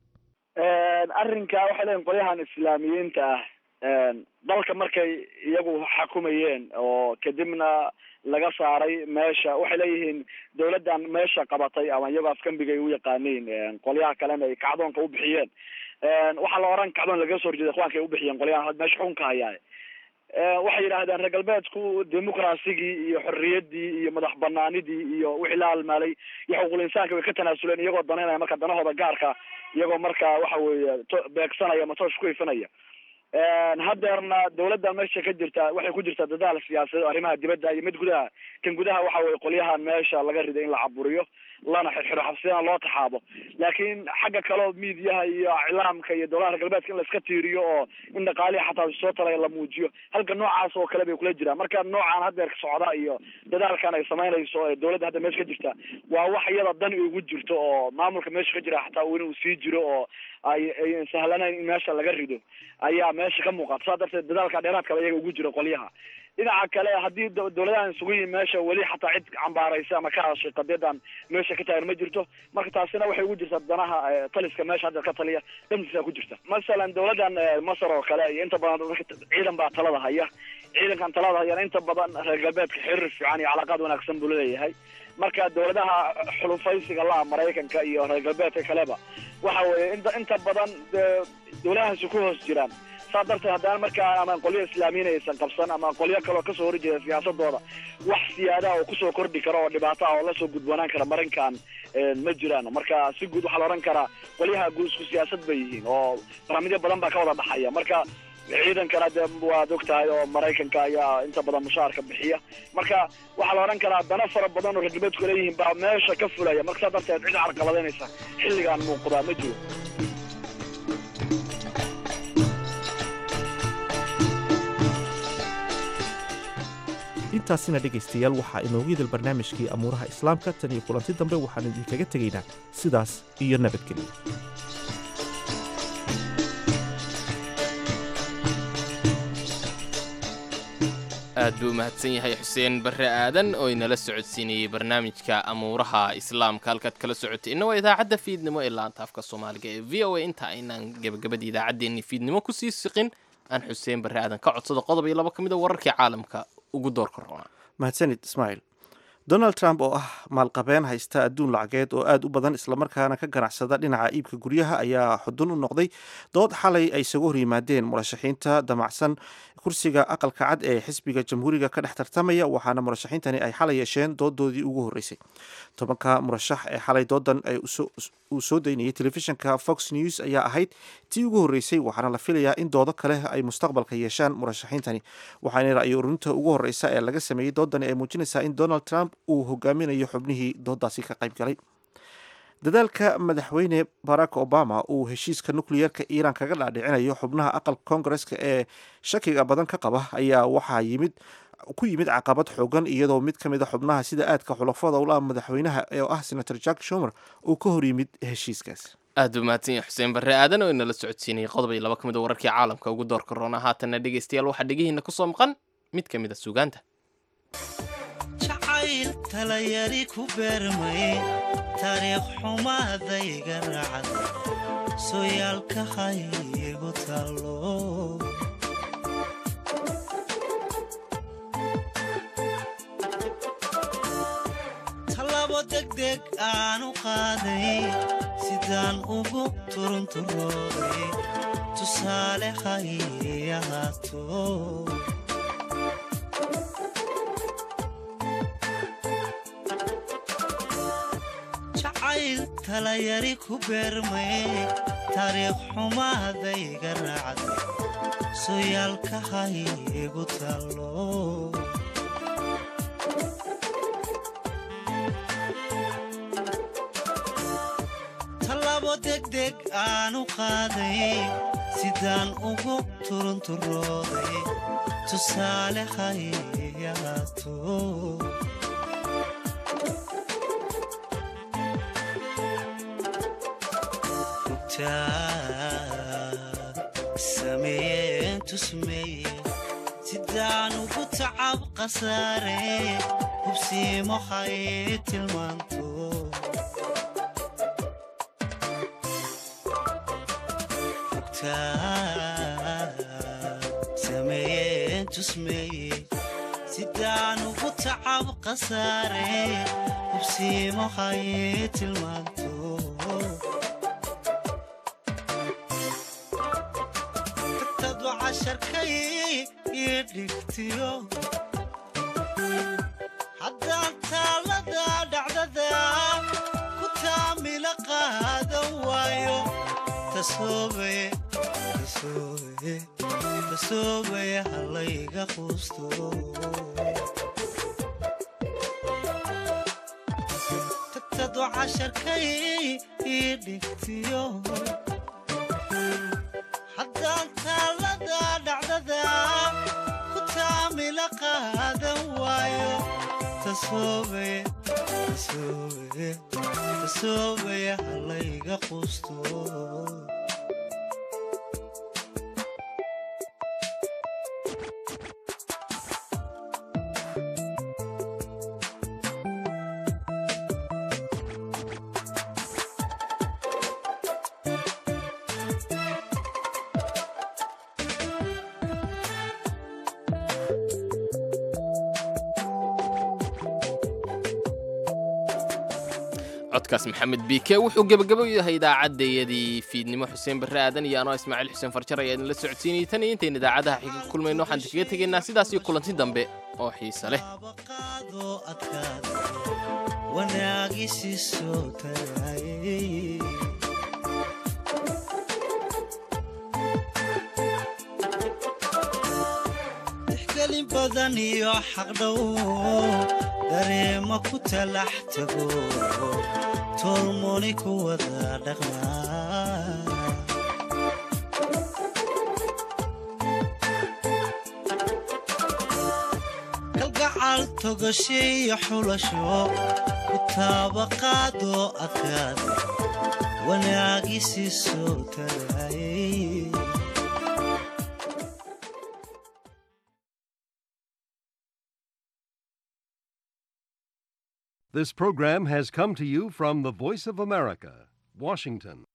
arrinka waxay leeyihin qolyahan islaamiyiinta ah dalka markay iyagu xakumayeen oo kadibna laga saaray meesha waxay leeyihiin dawladdan meesha qabatay ama iyagoo afkambigay u yaqaaniin qolyaha kalena ay kacdoonka u bixiyeen waxaa la oran kacdoon lagaga soo horjeeda ikhwaanka ay ubixiyeen qolyahan meesha xukunka hayaa waxay yidhaahdeen reer galbeedku dimuqrasigii iyo xorriyaddii iyo madax banaanidii iyo wixii la halmaalay iyo xuquuqul insaanka way ka tanaasuleen iyagoo danaynaya marka danahooda gaarka iyagoo marka waxa weeye beegsanaya matoosh ku ifinaya haddeerna dawladda meesha ka jirta waxay ku jirtaa dadaal siyaasadeed arrimaha dibadda iyo mid gudaha kan gudaha waxa weye qolyahan meesha laga riday in la caburiyo lana xirxiro xabsiyana loo taxaabo laakiin xagga kaleo miidiyaha iyo iclaamka iyo dowladaha reer galbeedka in la iska tiiriyo oo in dhaqaalihi xataa soo talaya la muujiyo halka noocaas oo kale bay kula jiraan marka noocan haddeer socda iyo dadaalkan ay samaynayso ee dowladda hadda meesha ka jirta waa wax iyada dan ugu jirto oo maamulka meesha ka jira xataa inuu sii jiro oo ay ay sahlanayn in meesha laga rido ayaa meesha ka muuqata saa darteed dadaalka dheeraadkaba iyaga ugu jiro qolyaha dhinaca kale haddii dowladahan isugu yihin meesha weli xataa cid cambaaraysa ama ka hadashay qadiyadan meesha ka taagan ma jirto marka taasina waxay ugu jirtaa danaha taliska meesha hadda ka taliya dhantiisa ku jirta masalan dowladan masar oo kale iyo inta badan ciidan baa talada haya ciidankan talada hayana inta badan reer galbeedka xiriir fiican iyo calaaqaad wanaagsan buu leeyahay marka dowladaha xulufaysiga la maraykanka iyo reer galbeedka kaleba waxa weeye inta inta badan dowladahaasi ku hoos jiraan saa darteed haddana markaa ama qolyo islaamiyiin aysan qabsan ama qolyo kaleo kasoo horjeeda siyaasadooda wax siyaadaha oo kusoo kordhi karo oo dhibaato ah oo lasoo gudboonaan kara marinkan ma jiraan marka si guud waxaa la odhan karaa qolyaha guud isku siyaasad bay yihiin oo barnaamijyo badan baa ka wada dhaxaya marka ciidankana de waad og tahay oo maraykanka ayaa inta badan mushaarka bixiya marka waxaa la odhan karaa dana fara badan oo reer galbeedku leeyihiin baa meesha ka fulaya marka saa darteed cid carqaladeynaysa xilligaan muuqdaa ma jiro intaasina dhegaystayaal waxaa inoogu yidil barnaamijkii amuuraha islaamka tan iyo kulanti dambe waxaan idinkaga tegaynaa sidaas iyo nabadgelyo aad buu mahadsan yahay xuseen barre aadan oo inala socodsiinayey barnaamijka amuuraha islaamka halkaad kala socotay inna waa idaacadda fiidnimo ee laanta afka soomaaliga ee v o a inta aynaan gebagabada idaacaddeenni fiidnimo kusii siqin aan xuseen barre aadan ka codsado qodob iyo labo ka mid a wararkii caalamka ugu doorka roona mahadsanid ismaaciil donald trump oo ah maalqabeen haysta adduun lacageed oo aad u badan islamarkaana ka ganacsada dhinaca iibka guryaha ayaa xudun u noqday dood xalay ay isagu hor yimaadeen murashaxiinta damacsan kursiga aqalka cad ee xisbiga jamhuuriga ka dhex tartamaya waxaana murashaxiintani ay xalay yeesheen doodoodii ugu horreysay tobanka murashax ee xalay doodan uu soo daynayay telefishinka fox news ayaa ahayd tii ugu horreysay waxaana la filayaa in doodo kale ay mustaqbalka yeeshaan murashaxiintani waxaana ra'yi ururinta ugu horreysa ee laga sameeyey doodani ay muujinaysaa in donald trump uu hogaaminayo xubnihii doodaasi ka qayb galay dadaalka madaxweyne barack obama uu heshiiska nukliyeerka iiraan kaga dhaadhicinayo xubnaha aqalka koongareska ee shakiga badan ka qaba ayaa waxaa yimid ku yimid caqabad xoogan iyadoo mid ka mid a xubnaha sida aadka xulafada ula madaxweynaha ee ah senator jack shumer uu ka hor yimid heshiiskaas aad buu mahadsan yahay xuseen barre aadan oo inala socodsiinayay qodob iyo laba ka mid a wararkii caalamka ugu doorka roona haatanna dhegaystayaal waxaa dhegihiina kusoo maqan mid ka mid a sugaanta jacayl talayari ku beermay taariikh xumaadayga raacda sooyaalka haygu tallo tallabo degdeg aanu qaaday sidaan ugu turunturooday tusaale hay ahaato jacayl talayari ku beermay taariikh xumaadayga raacda sooyaalka haygu tallo tallabo degdeg aanu qaaday sidaan ugu turunturooday tusaale hayahaato sameeyeen tusmeeye sidaan ugu tacab khasaare hubsiimo hay tilmaanto sameeyeen tusmeeye sidaan ugu tacab khasaare hubsiimo hay tilmaanto casharkay ii dhigtiyo haddaan taalada dhacdada ku taamila qaadan waayo tasoobay halayga quusto tagtadu casharkay ii dhigtiyo haddaan taalada dhacdada ku taamila qaadan waayo tasoobay halayga quusto codkaas maxamed biike wuxuu gebagabo yahay idaacaddayadii fiidnimo xuseen barre aadan iyo anoo ismaaciil xuseen farjar ayaa idinla socodsiinayay tan iyo intayn idaacadaha xiga kulmayno waxaan kaga tegaynaa sidaas iyo kulanti dambe oo xiise leh wanaagisi soo tagayay tixgelin badan iyo xaqdhow dareema ku talax tago tolmoni ku wada dhaqmaa kalgacal togasho iyo xulasho ku taabaqaadoo adkaada wanaagisi soo tagayay This program has come to you from the Voice of America, Washington.